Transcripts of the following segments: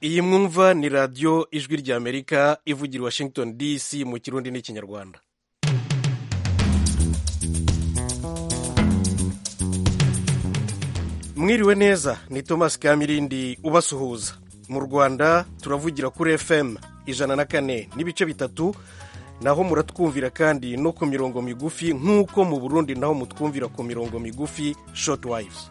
iyi mwumva ni radiyo ijwi ry'amerika ivugira i washington dc mu kirundi n'ikinyarwanda mwiriwe neza ni thomas kamirindi ubasuhuza mu rwanda turavugira kuri fm ijana na kane n'ibice bitatu naho muratwumvira kandi no ku mirongo migufi nk'uko mu burundi naho mutwumvira ku mirongo migufi shoti wayivuzi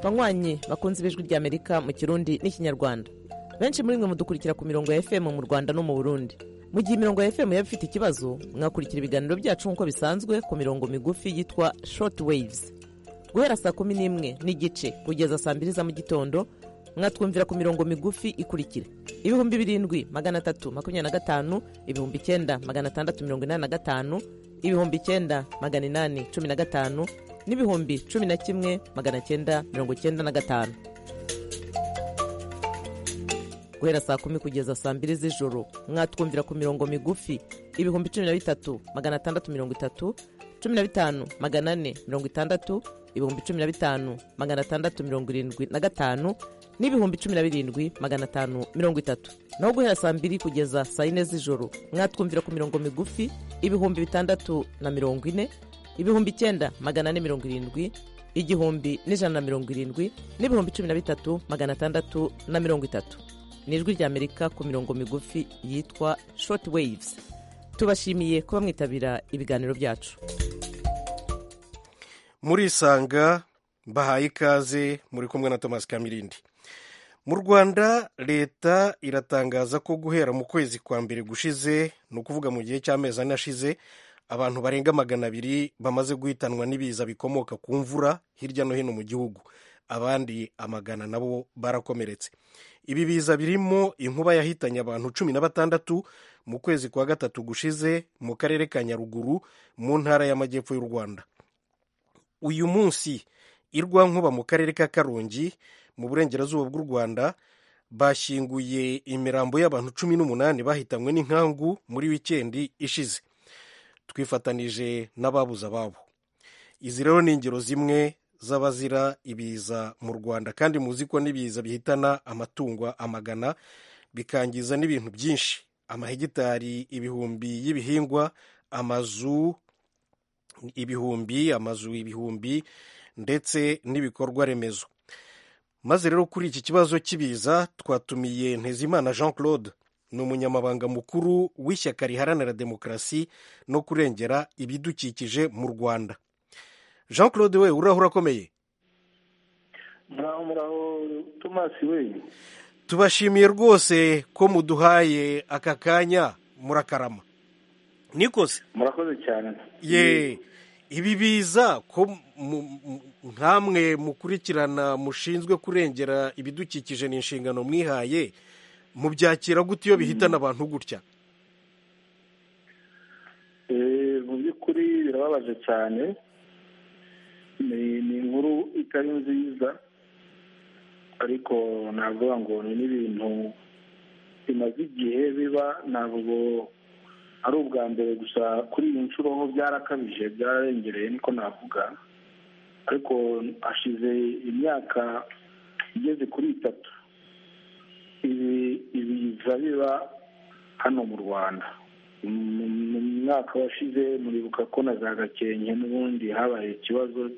banywanyi bakunze ibijwi ry'amerika mu kirundi n'ikinyarwanda benshi muri mwe mudukurikira ku mirongo ya fm mu rwanda no mu burundi mu gihe imirongo ya fm yaba ifite ikibazo mwakurikira ibiganiro byacu nk'uko bisanzwe ku mirongo migufi yitwa short waves guhera saa kumi n'imwe n'igice kugeza saa mbiri za mu gitondo mwatwumvira ku mirongo migufi ikurikira ibihumbi birindwi magana atatu makumyabiri na gatanu ibihumbi icyenda magana atandatu mirongo inani na gatanu ibihumbi icyenda magana inani cumi na gatanu n'ibihumbi cumi na kimwe magana cyenda mirongo cyenda na gatanu guhera saa kumi kugeza saa mbiri z'ijoro mwatwumvira ku mirongo migufi ibihumbi cumi na bitatu magana atandatu mirongo itatu cumi na bitanu magana ane mirongo itandatu ibihumbi cumi na bitanu magana atandatu mirongo irindwi na gatanu n'ibihumbi cumi na birindwi magana atanu mirongo itatu naho guhera saa mbiri kugeza saa yine z'ijoro mwatwumvira ku mirongo migufi ibihumbi bitandatu na mirongo ine ibihumbi icyenda magana ane mirongo irindwi igihumbi n'ijana na mirongo irindwi n'ibihumbi cumi na bitatu magana atandatu na mirongo itatu ni ijwi ry'amerika ku mirongo migufi yitwa short waves tubashimiye kuba mwitabira ibiganiro byacu murisanga bahaye ikaze muri kumwe na thomas kamirindi mu rwanda leta iratangaza ko guhera mu kwezi kwa mbere gushize ni ukuvuga mu gihe cy'amezi ane ashize abantu barenga magana abiri bamaze guhitanwa n'ibiza bikomoka ku mvura hirya no hino mu gihugu abandi amagana nabo barakomeretse ibi biza birimo inkuba yahitanye abantu cumi na batandatu mu kwezi kwa gatatu gushize mu karere ka nyaruguru mu ntara y'amajyepfo y'u rwanda uyu munsi irwankuba mu karere ka karongi mu burengerazuba bw'u rwanda bashyinguye imirambo y'abantu cumi n'umunani bahitanywe n'inkangu muri wikendi ishize twifatanije n'ababuze ababo izi rero ni ingero zimwe z'abazira ibiza mu rwanda kandi muzi ko n'ibiza bihitana amatungo amagana bikangiza n'ibintu byinshi amahegitari ibihumbi y'ibihingwa amazu ibihumbi amazu ibihumbi ndetse n'ibikorwa remezo maze rero kuri iki kibazo cy'ibiza twatumiye ntezimana jean claude ni umunyamabanga mukuru w'ishyaka riharanira demokarasi no kurengera ibidukikije mu rwanda jean claude we uraho urakomeye muraho muraho tomasi we tubashimiye rwose ko muduhaye aka kanya murakarama nikose murakoze cyane ye ibi biza ko nkamwe mukurikirana mushinzwe kurengera ibidukikije ni inshingano mwihaye mubyakira gute iyo bihitana abantu gutya mu by'ukuri birababaje cyane ni inkuru itari nziza ariko navuga ngo ni n'ibintu bimaze igihe biba ntabwo ari ubwa mbere gusa kuri iyi nshuro ho byarakabije byararengereye niko navuga ariko hashize imyaka igeze kuri itatu ibiza biba hano mu rwanda mu mwaka washize muribuka ko na za gakenke n'ubundi habaye ikibazo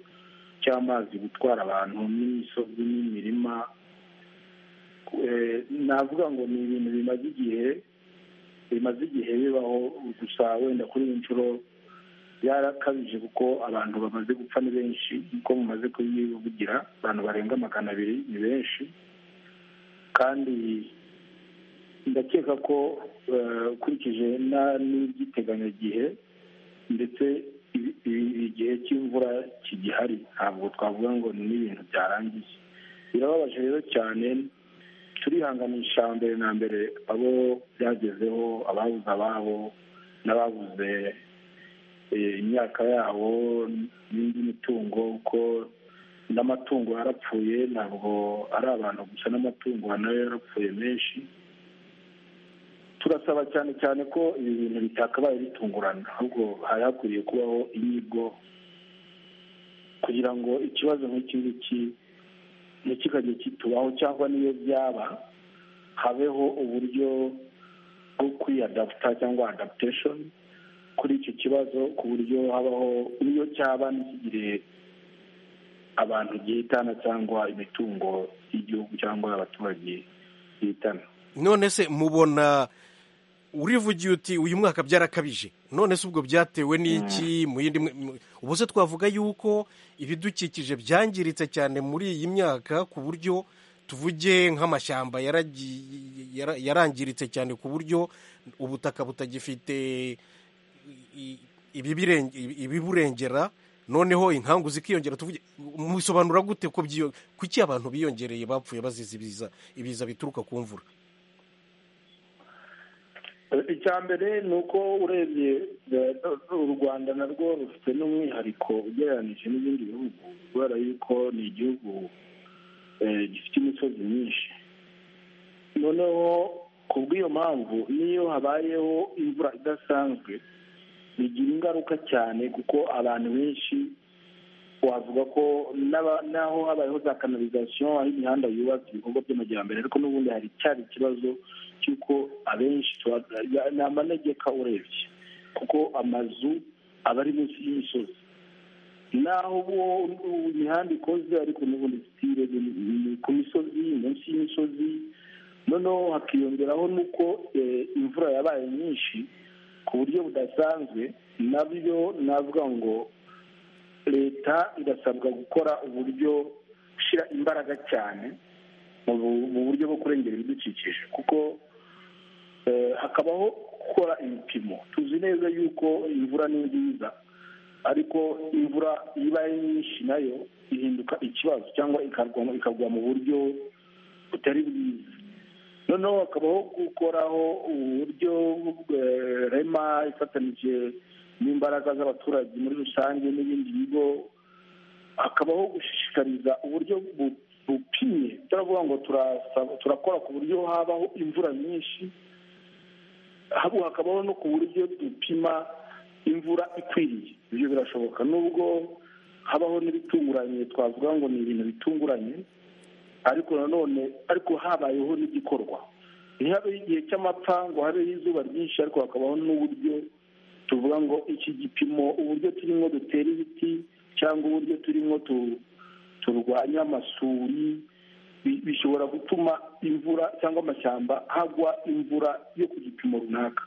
cy'amazi gutwara abantu n'imisozi n'imirima navuga ngo ni ibintu bimaze igihe bimaze igihe bibaho gusa wenda kuri iyi nshuro byarakabije kuko abantu bamaze gupfa ni benshi nkuko mumaze kubivugira abantu barenga magana abiri ni benshi kandi ndakeka ko ukurikije n'iby'iteganyagihe ndetse igihe cy'imvura kigihari ntabwo twavuga ngo ni n'ibintu byarangiye birababaje rero cyane turihanganisha mbere na mbere abo byagezeho ababuze ababo n'ababuze imyaka yabo n'indi mitungo kuko n'amatungo yarapfuye ntabwo ari abantu gusa n'amatungo nayo yarapfuye menshi turasaba cyane cyane ko ibi bintu bitakabaye bitungurana ahubwo hari hakwiriye kubaho inyigo ku kugira ngo ikibazo nk'iki ngiki ntikikajye kitubaho cyangwa n'iyo byaba habeho uburyo bwo kwiyadaputa cyangwa adaputeshoni kuri icyo kibazo ku buryo habaho n'iyo cyaba ntikigire abantu gihitana cyangwa imitungo y'igihugu cyangwa abaturage gihitana none se mubona urivugiye uti uyu mwaka byarakabije none se ubwo byatewe n'iki mu yindi ubu se twavuga yuko ibidukikije byangiritse cyane muri iyi myaka ku buryo tuvuge nk'amashyamba yarangiritse cyane ku buryo ubutaka butagifite ibiburengera noneho inkangu zikiyongera tuvuge mubisobanura gute kuki abantu biyongereye bapfuye bazize ibiza bituruka ku mvura icya mbere ni uko urebye u rwanda narwo rufite n'umwihariko ugereranyije n'ibindi bihugu kubera yuko ni igihugu gifite imisozi myinshi noneho ku bw'iyo mpamvu n'iyo habayeho imvura idasanzwe bigira ingaruka cyane kuko abantu benshi wavuga ko n'aho habayeho za kanalizasiyo aho imihanda yubatse ibikorwa by'amajyambere ariko n'ubundi hari cyari ikibazo cy'uko abenshi ni amanegeka urebye kuko amazu aba ari munsi y'imisozi naho imihanda ikoze ariko n'ubundi sitire ku misozi munsi y'imisozi noneho hakiyongeraho n'uko imvura yabaye nyinshi ku buryo budasanzwe nabyo navuga ngo leta irasabwa gukora uburyo gushyira imbaraga cyane mu buryo bwo kurengera ibidukikije kuko hakabaho gukora ibipimo tuzi neza yuko imvura ni nziza ariko imvura ibaye nyinshi nayo ihinduka ikibazo cyangwa ikagwa mu buryo butari bwiza noneho hakabaho gukoraho uburyo rema ifatanyije n'imbaraga z'abaturage muri rusange n'ibindi bigo hakabaho gushishikariza uburyo bupimye turavuga ngo turakora ku buryo habaho imvura nyinshi hakabaho no ku buryo dupima imvura ikwiriye ibyo birashoboka nubwo habaho n'ibitunguranye twavuga ngo ni ibintu bitunguranye ariko nanone ariko habayeho n'igikorwa ntihabeho igihe cy'amapfa ngo habeho izuba ryinshi ariko hakabaho n'uburyo tuvuga ngo iki gipimo uburyo turimo dutera ibiti cyangwa uburyo turimo turwanya amasuri bishobora gutuma imvura cyangwa amashyamba hagwa imvura yo ku gipimo runaka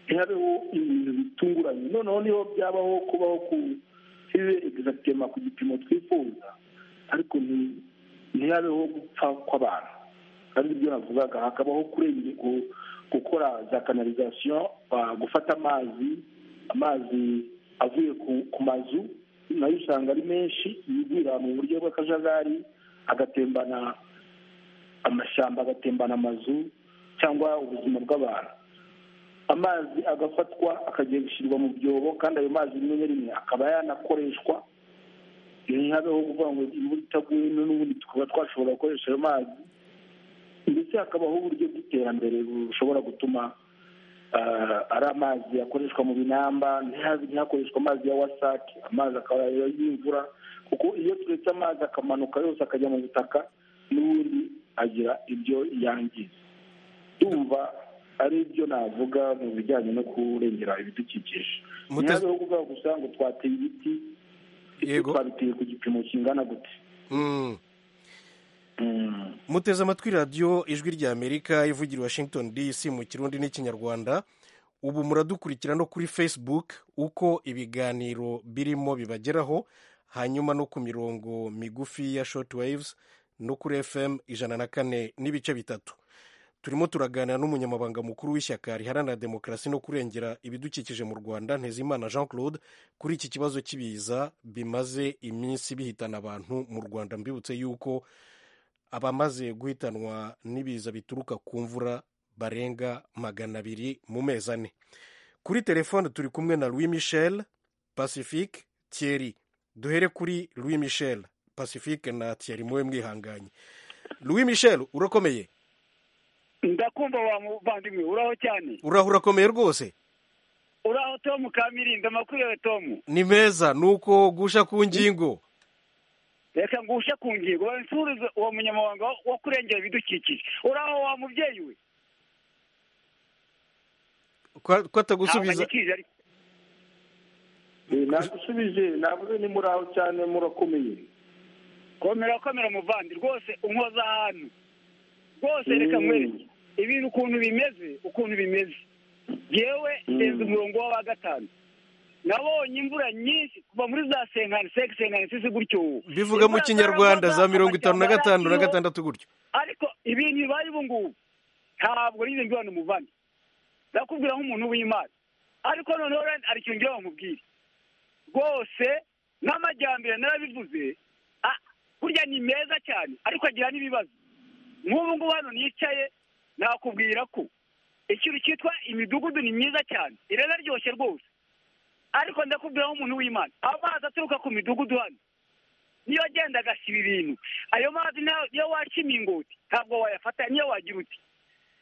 ntihabeho ibintu bitunguranye noneho niho byabaho kubaho ku hibe egisatema ku gipimo twifuza ariko ntihabeho gupfa kw'abantu ari byo navugaga hakabaho kurengera gukora za kanalizasiyo gufata amazi amazi avuye ku mazu nayo usanga ari menshi yigwira mu buryo bw'akajagari agatembana amashyamba agatembana amazu cyangwa ubuzima bw'abantu amazi agafatwa akagiye gushyirwa mu byobo kandi ayo mazi rimwe na rimwe akaba yanakoreshwa ntihabeho kuvuga ngo imvura itaguye n'ubundi tukaba twashobora gukoresha ayo mazi ndetse hakabaho uburyo bw'iterambere bushobora gutuma ari amazi akoreshwa mu binamba ntihakoreshwa amazi ya wasake amazi akaba y'imvura kuko iyo turetse amazi akamanuka yose akajya mu butaka n'ubundi agira ibyo yangiza tumva ari byo navuga mu bijyanye no kurengera ibidukikije ntihabeho kuvuga gusa ngo twateye ibiti twabiteye ku gipimo kingana gute muteze amatwi radiyo ijwi rya amerika ivugira washington dc mu kirundi n'ikinyarwanda ubu muradukurikira no kuri facebook uko ibiganiro birimo bibageraho hanyuma no ku mirongo migufi ya short waves no kuri fm ijana na kane n'ibice bitatu turimo turaganira n'umunyamabanga mukuru w'ishyaka riharanira demokarasi no kurengera ibidukikije mu rwanda ntezimana jean claude kuri iki kibazo cy'ibiza bimaze iminsi bihitana abantu mu rwanda mbibutse yuko abamaze guhitanwa n'ibiza bituruka ku mvura barenga magana abiri mu mezi ane kuri telefone turi kumwe na louis michel pacifique thierry duhere kuri louis michel pacifique na thierry muwe mwihanganye louis michel urakomeye ndakumva wa muvandimwe uraho cyane uraho urakomeye rwose uraho tomu kamirindo makurire tomu ni meza ni uko gusha ku ngingo reka ngushe ku ngingo nsubize uwo munyamabanga wo kurengera ibidukikije uraho wa mubyeyi we ko atagusubiza anyikije ariko nagusubije navuze ni muri aho cyane murakomeye komera komera muvandi rwose unkoza ahantu rwose reka Mm. nkwereke ibintu ukuntu bimeze ukuntu bimeze yewe ndenze umurongo w'awa gatanu nabonye imvura nyinshi kuva muri za senkani seke senkani sisi gutyo ubu bivuga mu Imvura kinyarwanda za zaragwaga, mirongo itanu na amashyamba gatanu na yaraciwe, gatandatu gutyo ariko ibintu bibaye ubu ngubu ntabwo nyine mbibona umuvandi ndakubwira nk'umuntu w'imana ariko noneho rero hari ikintu ngira ngo nkubwire rwose n'amajyambere narabivuze a- burya ni meza cyane ariko agira n'ibibazo nk'ubu ngubu hano nicaye nakubwira ko ikintu cyitwa imidugudu ni myiza cyane iranaryoshye rwose ariko ndakubwira nk'umuntu w'imana amazi aturuka ku midugudu hano niyo agenda agasiba ibintu ayo mazi nayo iyo waca imingoti ntabwo wayafata niyo wagira uti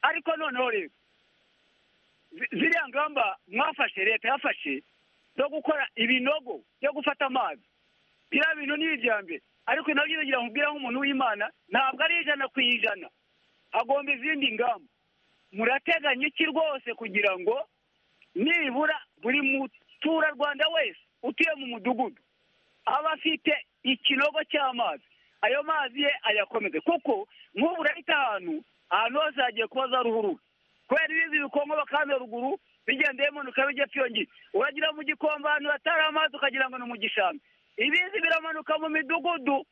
ariko noneho rero zi- ziriya ngamba mwafashe leta yafashe zo gukora ibinogo byo gufata amazi biriya bintu ni ibyambere ariko nabyo bigira nkubwira nk'umuntu w'imana ntabwo ari ijana ku ijana hagomba izindi ngamba murateganya iki rwose kugira ngo nibura buri muturarwanda wese utuye mu mudugudu aba afite ikinogo cy'amazi ayo mazi ye ayakomeze kuko nk'ubu urahita ahantu ahantu hose hagiye kuba za ruhurura kubera ibizi bikongo bakame ruguru bigenda bimanuka bijya pyongi uragira mu gikombe ahantu hatari amazi ukagira ngo ni mu gishanga ibizi biramanuka mu midugudu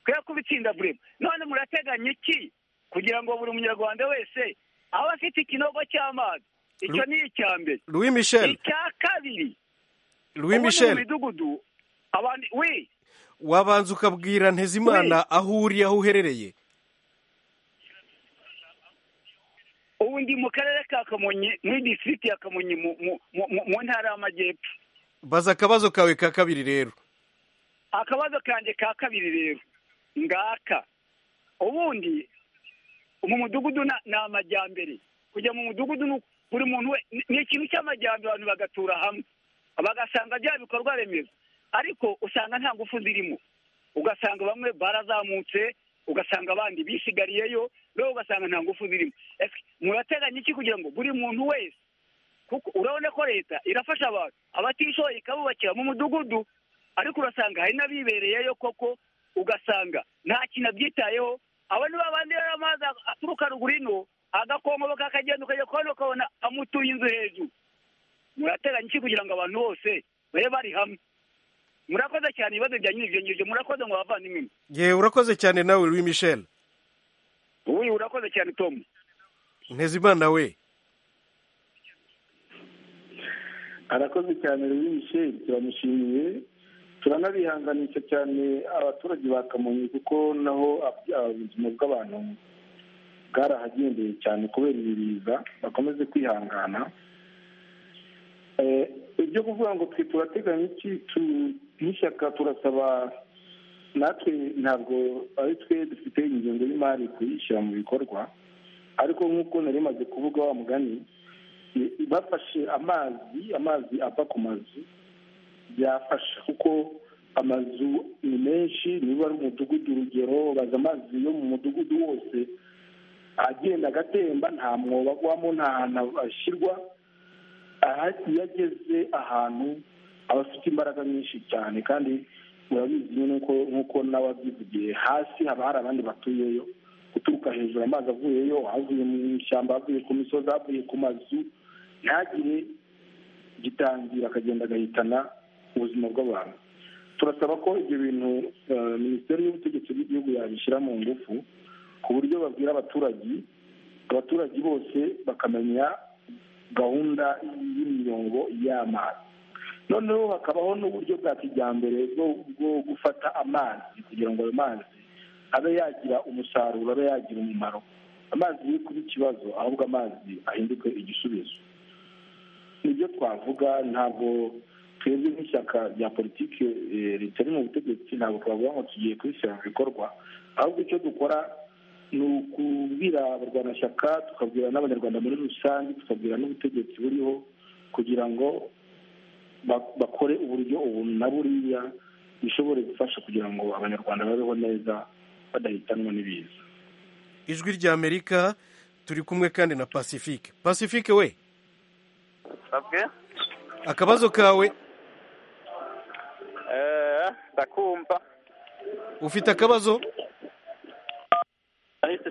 twe kubitsinda burema none murateganya iki kugira ngo buri munyarwanda wese abe afite ikinogo cy'amazi icyo Ru- ni icya mbere louis michel icya kabiri louis ubundi michel mu midugudu abandi we wabanza ukabwira ntezimana aho uri aho uherereye ubu ndi mu karere ka kamonyi muri disitirigiti ya kamonyi mu- mu- mu- mu- mu ntara y'amajyepfo baza akabazo kawe ka kabiri rero akabazo kanjye ka kabiri rero ngaka ubundi mu mudugudu na- ni amajyambere kujya mu mudugudu ni uku- buri muntu we ni- ni ikintu cy'amajyambere abantu bagatura hamwe bagasanga bya bikorwa remezo ariko usanga nta ngufu zirimo ugasanga bamwe barazamutse ugasanga abandi bisigariyeyo rero ugasanga nta ngufu zirimo Ese murateganya iki kugira ngo buri muntu wese kuko urabona ko leta irafasha abantu abatishoboye ikabubakira mu mudugudu ariko urasanga hari n'abibereyeyo koko ugasanga nta kintu abyitayeho abo ni babandi rero amazi aturuka ruguru ino agakongoboka akagenda ukajya kubona ukabona amutuye inzu hejuru murateganya iki kugira ngo abantu bose babe bari hamwe murakoze cyane ibibazo byanyu ibyo ngibyo murakoze ngo bavandimwe mwe. yewe urakoze cyane nawe louis michel uyu urakoze cyane tomu ntezimana we arakoze cyane rero michel turamushimiye turanabihanganisha cyane abaturage ba kamonyi kuko naho ab- ab- ubuzima bw'abantu bwarahagendeye cyane kubera ibiza bakomeze kwihangana Eh, ibyo kuvuga ngo twe turateganya iki tu- nk'ishyaka turasaba natwe ntabwo ari twe dufite ingengo y'imari kuyishyira mu bikorwa ariko nk'uko nari maze kuvuga wa mugani bafashe amazi amazi ava ku mazu byafasha kuko amazu ni menshi niba ari umudugudu urugero baza amazi yo mu mudugudu wose agenda agatemba nta mwobo agwamo nta hantu ashyirwa aha iyo ageze ahantu aba afite imbaraga nyinshi cyane kandi urabizi nyine ko nk'uko nawe abyivugiye hasi haba hari abandi batuyeyo guturuka hejuru amazi avuyeyo avuye mu ishyamba avuye ku misozi avuye ku mazu ntagire gitangira akagenda agahitana ubuzima bw'abantu turasaba ko ibyo bintu eh, minisiteri y'ubutegetsi bw'igihugu yabishyira mu ngufu ku buryo babwira abaturage abaturage bose bakamenya gahunda y'imiyongo y'amazi noneho hakabaho n'uburyo bwa kijyambere bwo bwo gufata amazi kugira ngo ayo mazi abe yagira umusaruro abe yagira umumaro amazi ye kuba ikibazo ahubwo amazi ahinduke igisubizo nibyo twavuga ntabwo twebwe nk'ishyaka rya politiki eh, ritari mu butegetsi ntabwo twavuga ngo tugiye kubishyira mu bikorwa ahubwo icyo dukora ni ukubwira abarwanashyaka tukabwira n'abanyarwanda muri rusange tukabwira n'ubutegetsi buriho kugira ngo ba- bakore uburyo ubu na buriya bishobore gufasha kugira ngo abanyarwanda babeho neza badahitanwa n'ibiza ijwi rya amerika turi kumwe kandi na pacifique pacifique we akabazo kawe ndakumva ufite akabazo ahise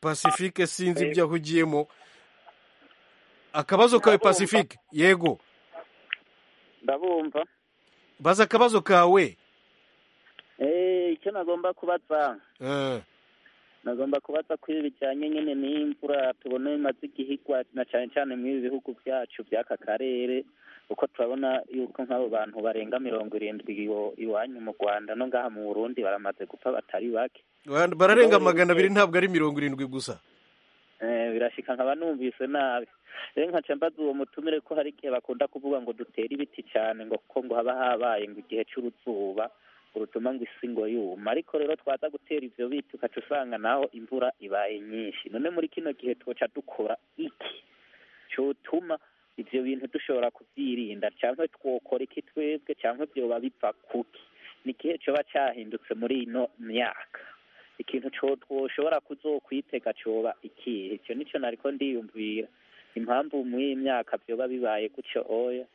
pacifique sinzi ibyo ahugiyemo akabazo kawe pacifique yego ndabumva baza akabazo kawe Eh, icyo nagomba kubaza Eh, nagomba kubaza ko ibi bijyanye nyine n'imvura tubona bimaze igihe igwa na cyane cyane muri ibi bihugu byacu by'aka karere kuko turabona yuko nk'abo bantu barenga mirongo irindwi iwo- iwanyu mu rwanda no ngaha mu burundi baramaze gupfa batari bake bara- bararenga magana abiri ntabwo ari mirongo irindwi gusa Eh, birashika nkaba numvise nabi rero nkaca mbaza uwo mutumire ko hari igihe bakunda kuvuga ngo dutere ibiti cyane ngo kuko ngo haba habaye ngo igihe cy'uruzuba urutuma ngo isi ngo yuma ariko rero twaza gutera ivyo biti ukaca usanga naho imvura ibaye nyinshi none muri kino gihe twoca dukora iki cyotuma ivyo bintu dushobora kuvyirinda canke twokora iki twebwe canke vyoba bipfa kuki ni igihe coba cahindutse muri ino myaka ikintu co twoshobora kuzokwitega coba ikihe ico nico nariko ndiyumvira impamvu muri iyi myaka vyoba bibaye gutyo oya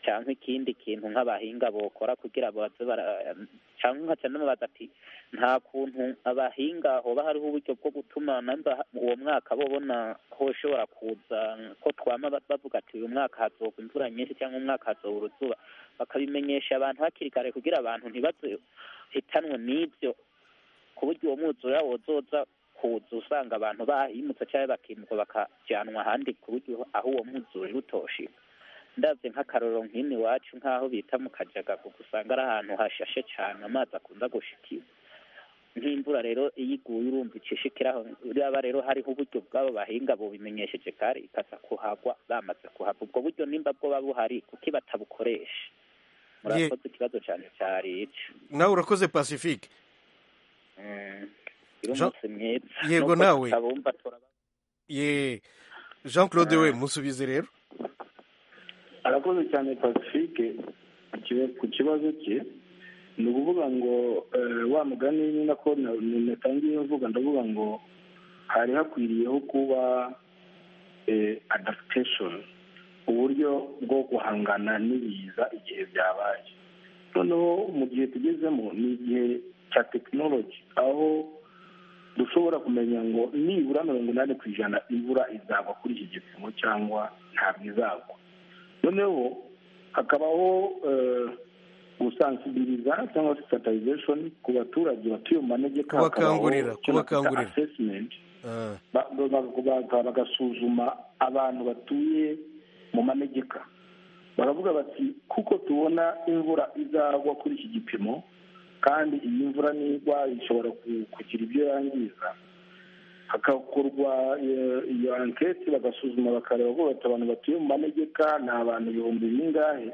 canke ikindi kintu nk'abahinga bokora kugira baze bara- canke nkaca namubaza ati nta kuntu abahinga hoba hariho uburyo bwo gutuma namba uwo mwaka bobona hoshobora kuza ko twama ba- bavuga ati uyu mwaka hazogwa imvura nyinshi cyangwa umwaka hazoba uruzuba bakabimenyesha abantu hakiri kare kugira abantu ntibazohitanwe n'ibyo ku buryo uwo mwuzura wozoza kuza usanga abantu bahimutse cyangwa bakimurwa bakajyanwa ahandi ku buryo aho uwo mwuzura uri utoshika ndabye nk'akarorero nk'ino iwacu nk'aho bita mu kajagako usanga ari ahantu hashashe cyane amazi akunda gushikira nk'imvura rero iyo iguye urumva icishikiraho yaba rero hariho uburyo bw'abo bahinga bubimenyesheje kare ikaza kuhagwa bamaze kuhava ubwo buryo nimba bwo buba buhari kuki batabukoresha murakoze ikibazo cyane cyari ico nawe urakoze pacifique Mm. Gira Jean- umunsi mwiza Yego Nubwo nawe. tutabumva turaba- ye jean claude we musubize rero arakoze cyane pacifique ikiba- ku kibazo cye ni ukuvuga ngo eh, wa mugani ni nako na- na- natangiye mvuga ndavuga ngo hari hakwiriyeho kuba eh, adaptation uburyo bwo guhangana n'ibiza igihe byabaye noneho mu gihe tugezemo ni igihe cya tekinoloji aho dushobora kumenya ngo nibura mirongo inani ku ijana imvura izagwa kuri iki gipimo cyangwa ntabwo izagwa noneho hakabaho eh, gusansibiliza cyangwa se sensitization ku baturage batuye mu manegeka Kubakangurira, hakabaho icyo nakwita kubakangurira. assessment Ah, ba- ba- ba- bagasuzuma abantu batuye mu manegeka baravuga bati kuko tubona imvura izagwa kuri iki gipimo kandi iyi mvura nigwa ishobora ku- kugira ibyo yangiza hagakorwa eh, iyo anketi bagasuzuma bakareba ko bati abantu batuye mu manegeka ni abantu ibihumbi bingahe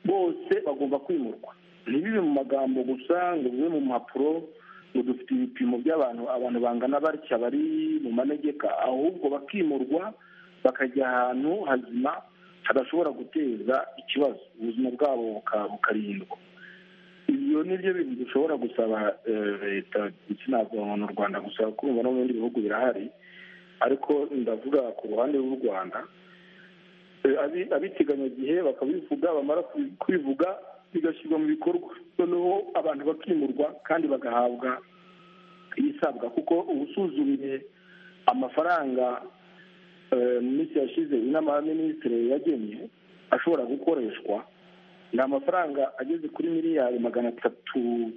bose bagomba kwimurwa ntibibe mu magambo gusa ngo bibe mu mpapuro ngo dufite ibipimo by'abantu abantu bangana batya bari mu manegeka ahubwo bakimurwa bakajya ahantu hazima hadashobora guteza ikibazo ubuzima bwabo buka- bukarindwa ibyo ni byo bintu dushobora gusaba eh, leta ndetse ntabwo mu rwanda gusa kumva no mu bindi bihugu birahari ariko ndavuga ku ruhande rw'u rwanda Eh, abi- abiteganyagihe bakabivuga bamara kubi- kubivuga bigashyirwa mu bikorwa noneho abantu bakimurwa kandi bagahabwa ibisabwa kuko uba usuzumiye amafaranga eh, mu minsi yashize inama ya minisitiri yagenye ashobora gukoreshwa ni amafaranga ageze kuri miliyari magana atatu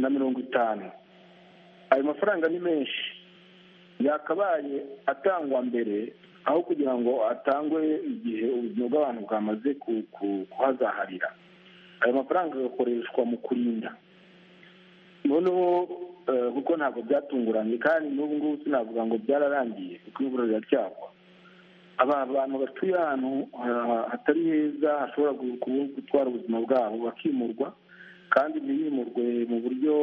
na mirongo itanu ayo mafaranga ni menshi yakabaye atangwa mbere aho kugira ngo atangwe igihe ubuzima bw'abantu bwamaze ku- ku- kuhazaharira ayo mafaranga agakoreshwa mu kurinda noneho eh, kuko ntabwo byatunguranye kandi n'ubu ngubu sinavuga ngo byararangiye kuko imvura riracyagwa aba bantu batuye ahantu ha- hatari heza hashobora gu- kubu- gutwara ubuzima bwabo bakimurwa kandi ntibimurwe mu buryo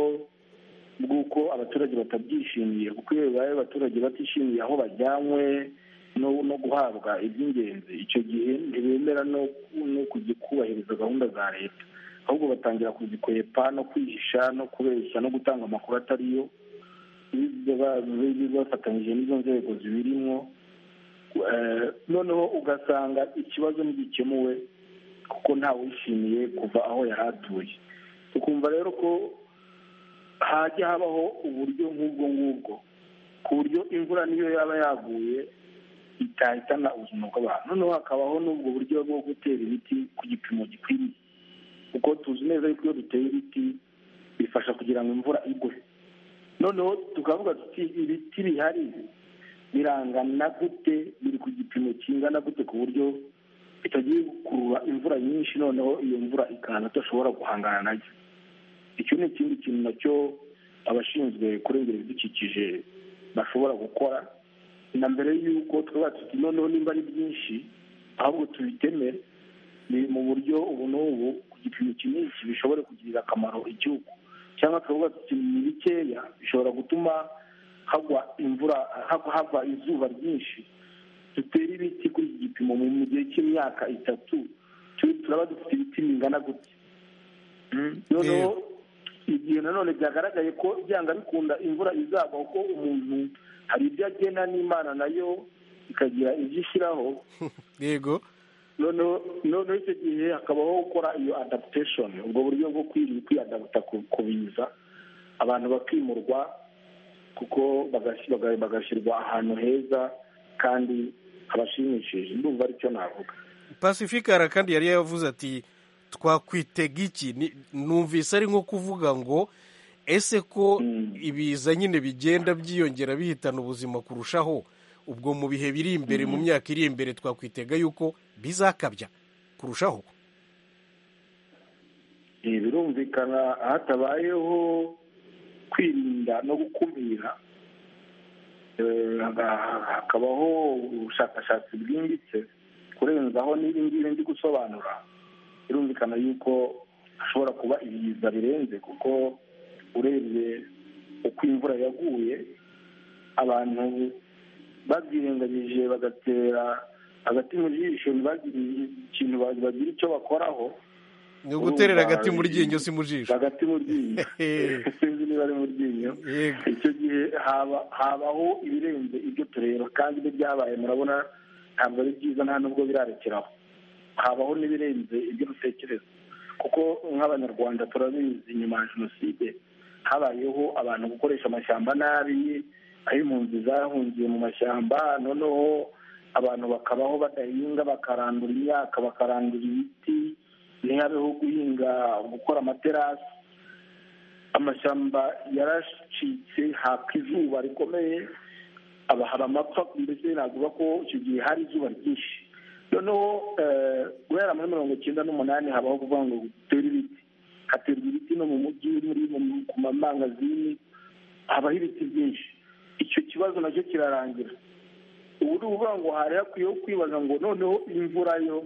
bw'uko abaturage batabyishimiye kuko iyo bibaye abaturage batishimiye aho bajyanywe no no guhabwa iby'ingenzi icyo gihe ntibemera no no kujya kuba hubahiriza gahunda za leta ahubwo batangira kuzikwepa no kwihisha no kubeshya no gutanga amakuru atariyo bafatanyije n'izo nzego zibirimo noneho ugasanga ikibazo ntigikemuwe kuko ntawishimiye kuva aho yari atuye tukumva rero ko hajya habaho uburyo nk'ubwo ngubwo ku buryo imvura niyo yaba yaguye itahitana ubuzima bw'abantu noneho hakabaho n'ubwo buryo bwo gutera ibiti ku gipimo gikwiriye kuko tuzi neza yuko iyo duteye ibiti bifasha kugira ngo imvura igwe noneho tukavuga tuti ibiti bihari birangana gute biri ku gipimo kingana gute ku buryo bitagiye gukurura imvura nyinshi noneho iyo mvura ikaza tudashobora guhangana nayo icyo ni ikindi kintu nacyo abashinzwe kurengera ibidukikije bashobora gukora na mbere y'uko twaba tuti noneho nimba ari byinshi ahubwo tubiteme ni mu buryo ubu n'ubu ku gipimo kinini bishobora kugirira akamaro igihugu cyangwa tukavuga tuti ni bikeya bishobora gutuma hagwa imvura hava izuba ryinshi dutere ibiti kuri iki gipimo mu gihe cy'imyaka itatu turaba dufite ibiti bingana gutya noneho igihe nanone byagaragaye ko byanga bikunda imvura izagwa kuko umuntu hari ibyo agena n'imana nayo ikagira ibyo ishyiraho yego noneho icyo gihe hakabaho gukora iyo adaptation ubwo buryo bwo kwiyadabuta ku biza abantu bakimurwa kuko bagashyirwa ahantu heza kandi abashimishije ndumva aricyo navuga pasifikara kandi yari yavuze ati twakwitega iki numvise ari nko kuvuga ngo ese ko ibiza nyine bigenda byiyongera bihitana ubuzima kurushaho ubwo mu bihe biri imbere mu myaka iri imbere twakwitega yuko bizakabya kurushaho birumvikana hatabayeho kwirinda no gukumira hakabaho ubushakashatsi bwimbitse kurenzaho n'ibindi ngibi ndi gusobanura birumvikana yuko hashobora kuba ibiza birenze kuko urebye uko imvura yaguye abantu babyirengagije bagatera agati mu jisho ntibagira ikintu bagira icyo bakoraho ni uguterera agati mu ryinyo si mu jisho agati mu ryinyo sinzi niba ari mu ryinyo icyo gihe habaho ibirenze ibyo tureba kandi n'ibyabaye murabona ntabwo ari byiza nta nubwo birarekeraho habaho n'ibirenze ibyo dutekereza kuko nk'abanyarwanda turabizi nyuma ya jenoside habayeho abantu gukoresha amashyamba nabi aho impunzi zahungiye mu mashyamba noneho abantu bakabaho badahinga bakarandura imyaka bakarandura ibiti ntihabeho guhinga gukora amaterasi amashyamba yaracitse haka izuba rikomeye haba amapfa mbese navuga ko icyo gihe hari izuba ryinshi noneho guhera muri mirongo icyenda n'umunani habaho kuvuga ngo dutere ibiti haterwa ibiti no mu mujyi muri ku mamangazini habaho ibiti byinshi icyo kibazo nacyo kirarangira ubu ni ukuvuga ngo hari hakwiyeho kwibaza ngo noneho imvura yo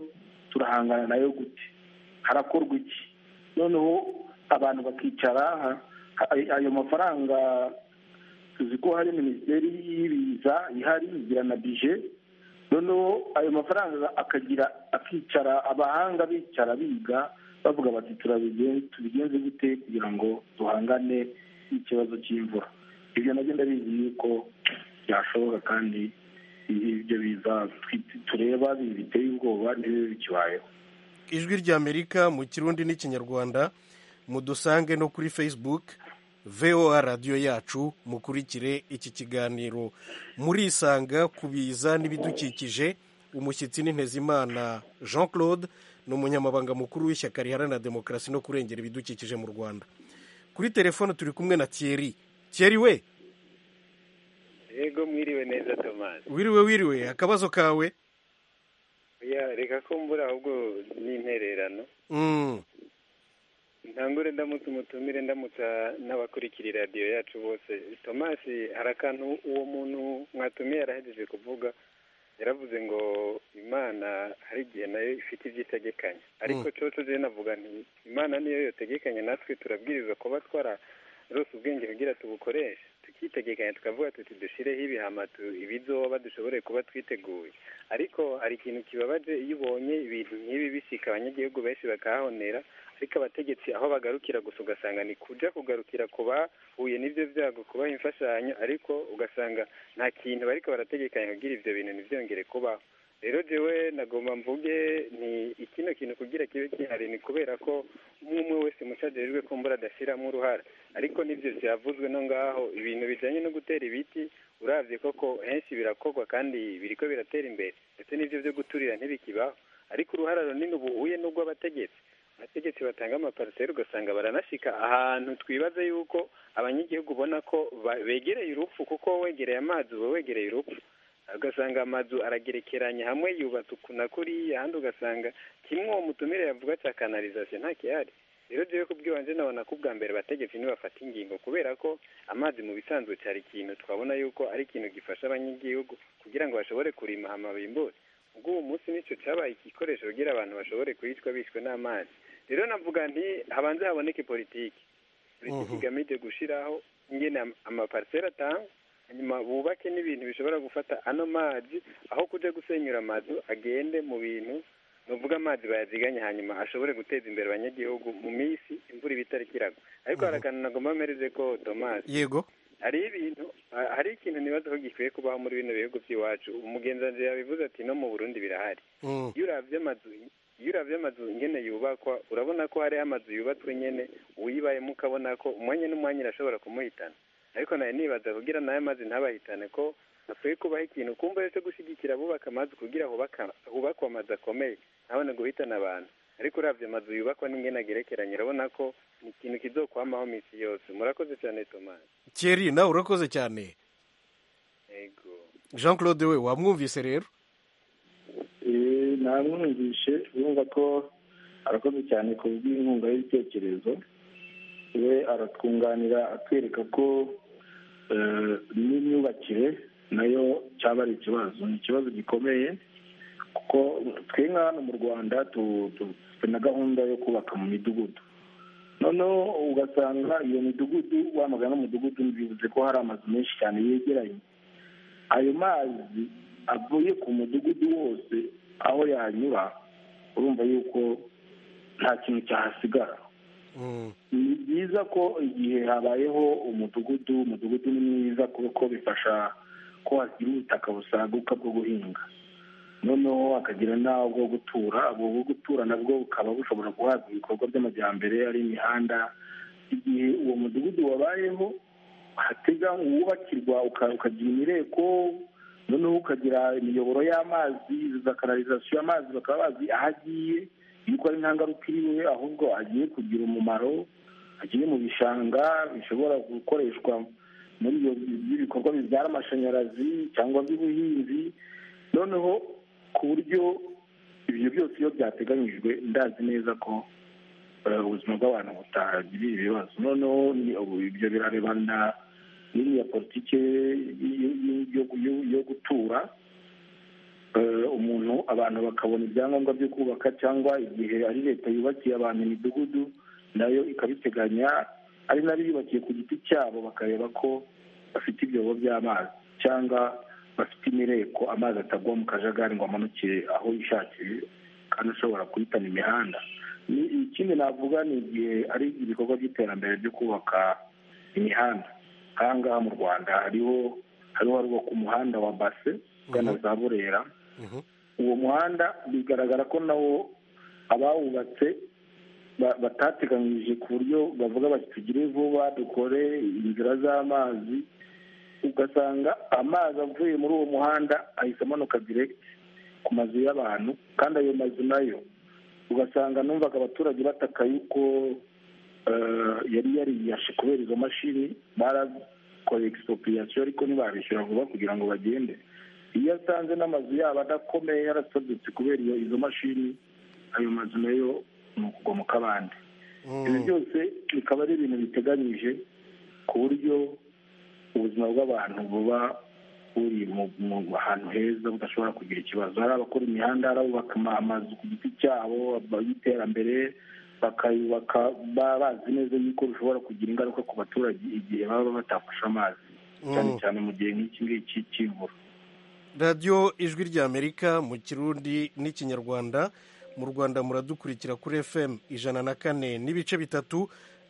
turahangana nayo gute harakorwa iki noneho abantu bakicara ayo mafaranga tuzi ko hari minisiteri y'ibiza ihari igira na bije noneho ayo mafaranga akagira akicara abahanga bicara biga bavuga bati tubigenze gute kugira ngo duhangane n'ikibazo cy'imvura ibyo nabyo ndabizi yuko byashoboka kandi ibyo biza tureba biteye ubwoba ntibibe bikibayeho ijwi ry'amerika mu kirundi n'ikinyarwanda mudusange no kuri facebook voa radiyo yacu mukurikire iki kiganiro murisanga ku biza n'ibidukikije umushyitsi n'intezimana jean claude ni umunyamabanga mukuru w'ishyaka riharanira demokarasi no kurengera ibidukikije mu rwanda kuri telefone turi kumwe na thierry thierry we yego mwiriwe neza tomasi wiriwe wiriwe akabazo kawe reka ko mbura ahubwo n'intererano ntangure ndamutse umutumire ndamutsa n'abakurikira radiyo yacu bose tomasi hari akantu uwo muntu mwatumiye yarahejeje kuvuga yaravuze ngo imana hari igihe nayo ifite ibyo itegekanya ariko cyo navuga nti imana niyo yotegekanya natwe turabwiriza kuba twara rwose ubwenge kugira tubukoreshe tukitegekanya tukavuga tuti dushyireho ibihamatu ibizoba dushobore kuba twiteguye ariko hari ikintu kibabaje iyo ubonye ibintu nk'ibi bishyika abanyagihugu benshi bakahonera ariko abategetsi aho bagarukira gusa ugasanga ni kujya kugarukira ku bahuye n'ibyo byago kubaha imfashanyo ariko ugasanga nta kintu bariko barategekanya kugira ibyo bintu ntibyongere kubaho rero jewe nagomba mvuge ni ikino kintu kugira kibe gihari ni kubera ko umwe umwe wese mucajejwe ko mbura adashyiramo uruhara ariko n'ibyo byavuzwe no ngaho ibintu bijyanye no gutera ibiti urabye koko henshi birakorwa kandi biriko biratera imbere ndetse n'ibyo byo guturira ntibikibaho ariko uruhara runini ubu uhuye n'urw'abategetsi abategetsi batanga amapariseri ugasanga baranashika ahantu twibaze yuko abanyagihugu ubona ko begereye urupfu kuko wegereye amazi uba wegereye urupfu ugasanga amazu aragerekeranye hamwe yubatse uku na kuriya ahandi ugasanga kimwe uwo mutumire yavuga cya kanalizasiyo nta kihari rero jewe kubw'ibanze nabona ko ubwa mbere bategetsi nibafata ingingo kubera ko amazi mu bisanzwe cyari ikintu twabona yuko ari ikintu gifasha abanyagihugu kugira ngo bashobore kurima hama bimbure ubwo uwo munsi nicyo cyabaye igikoresho kugira abantu bashobore kwicwa bishwe n'amazi rero navuga nti habanze haboneke politiki politiki igamije gushiraho ingene amapariseri atanga hanyuma bubake n'ibintu bishobora gufata ano mazi aho kujya gusenyura amazu agende mu bintu nuvuga amazi bayaziganye hanyuma ashobore guteza imbere abanyagihugu mu minsi imvura iba itari kiragwa ariko hari akantu nagomba mpereze ko tomasi yego hari ibintu hari ikintu nibaza ko gikwiye kubaho muri bino bihugu by'iwacu umugenzi yabivuze ati no mu burundi birahari iyo urabye amazu iyo urabye amazu nyine yubakwa urabona ko hariho amazu yubatswe nyine uyibayemo ukabona ko umwanya n'umwanya irashobora kumuhitana ariko nawe nibaza kugira nayo mazi ntabahitane ko hakwiye kubaho ikintu kumva cyo gushyigikira abubaka amazu kugira hubakwe amazu akomeye ntabone guhitana abantu ariko urabye amazu yubakwa n'ingena agerekeranye urabona ko ni ikintu kizokwamaho iminsi yose murakoze cyane tomasi keri nawe urakoze cyane yego jean claude we wamwumvise rero namwumvishe urumva ko arakoze cyane ku bw'inkunga y'ibitekerezo we aratwunganira atwereka ko n'imyubakire nayo cyaba ari ikibazo ni ikibazo gikomeye kuko twe nka hano mu rwanda dufite na gahunda yo kubaka mu midugudu noneho ugasanga iyo midugudu wamagana umudugudu bivuze ko hari amazu menshi cyane yegeranye ayo mazi avuye ku mudugudu wose aho yanyura urumva yuko nta kintu cyahasigara ni byiza ko igihe habayeho umudugudu umudugudu ni mwiza kuko bifasha ko hagira ubutaka busaguka bwo guhinga noneho hakagira n'aho bwo gutura ubwo bwo gutura nabwo bukaba bushobora guhabwa ibikorwa by'amajyambere ari imihanda igihe uwo mudugudu wabayeho hatega wubakirwa ukagira imireko noneho ukagira imiyoboro y'amazi za kanalizasiyo amazi bakaba bazi aho agiye yuko ari nta ngaruka iriwe ahubwo agiye kugira umumaro agiye mu bishanga bishobora gukoreshwa muri ibyo bikorwa bibyara amashanyarazi cyangwa by'ubuhinzi noneho ku buryo ibyo byose iyo byateganyijwe ndazi neza ko ubuzima bw'abantu butagira ibibazo noneho ibyo birarebana n'iriya politiki yo gutura umuntu abantu bakabona ibyangombwa byo kubaka cyangwa igihe ari leta yubakiye abantu imidugudu nayo ikabiteganya ari nayo yubakiye ku giti cyabo bakareba ko bafite ibyobo by'amazi cyangwa bafite imireko amazi atagwa mu kajagari ngo amanukire aho yishakiye kandi ashobora guhitana imihanda ikindi navuga ni igihe ari ibikorwa by'iterambere byo kubaka imihanda aha ngaha mu rwanda hariho hariho harubakwa umuhanda wa base ugana za burera uwo muhanda bigaragara ko nawo abawubatse batateganyije ku buryo bavuga bati tugire vuba dukore inzira z'amazi ugasanga amazi avuye muri uwo muhanda ahita amanuka diregiti ku mazu y'abantu kandi ayo mazu nayo ugasanga numvaga abaturage bataka yuko yari yariyashe kubera izo mashini barakoreye egisipopiriyasiyo ariko ntibabishyura vuba kugira ngo bagende iyo asanze n'amazu yabo adakomeye yarasadutse kubera iyo izo mashini ayo mazu nayo ni ukugwa mu kabande ibi byose bikaba ari ibintu biteganyije ku buryo ubuzima bw'abantu buba buri mu hantu heza budashobora kugira ikibazo hari abakora imihanda hari abubaka amazu ku giti cyabo y'iterambere bakayubaka baba bazi neza yuko bishobora kugira ingaruka ku baturage igihe baba batafashe amazi cyane cyane mu gihe nk'iki ngiki cy'imvura radiyo ijwi ry'amerika mu kirundi n'ikinyarwanda mu rwanda muradukurikira kuri fm ijana na kane n'ibice bitatu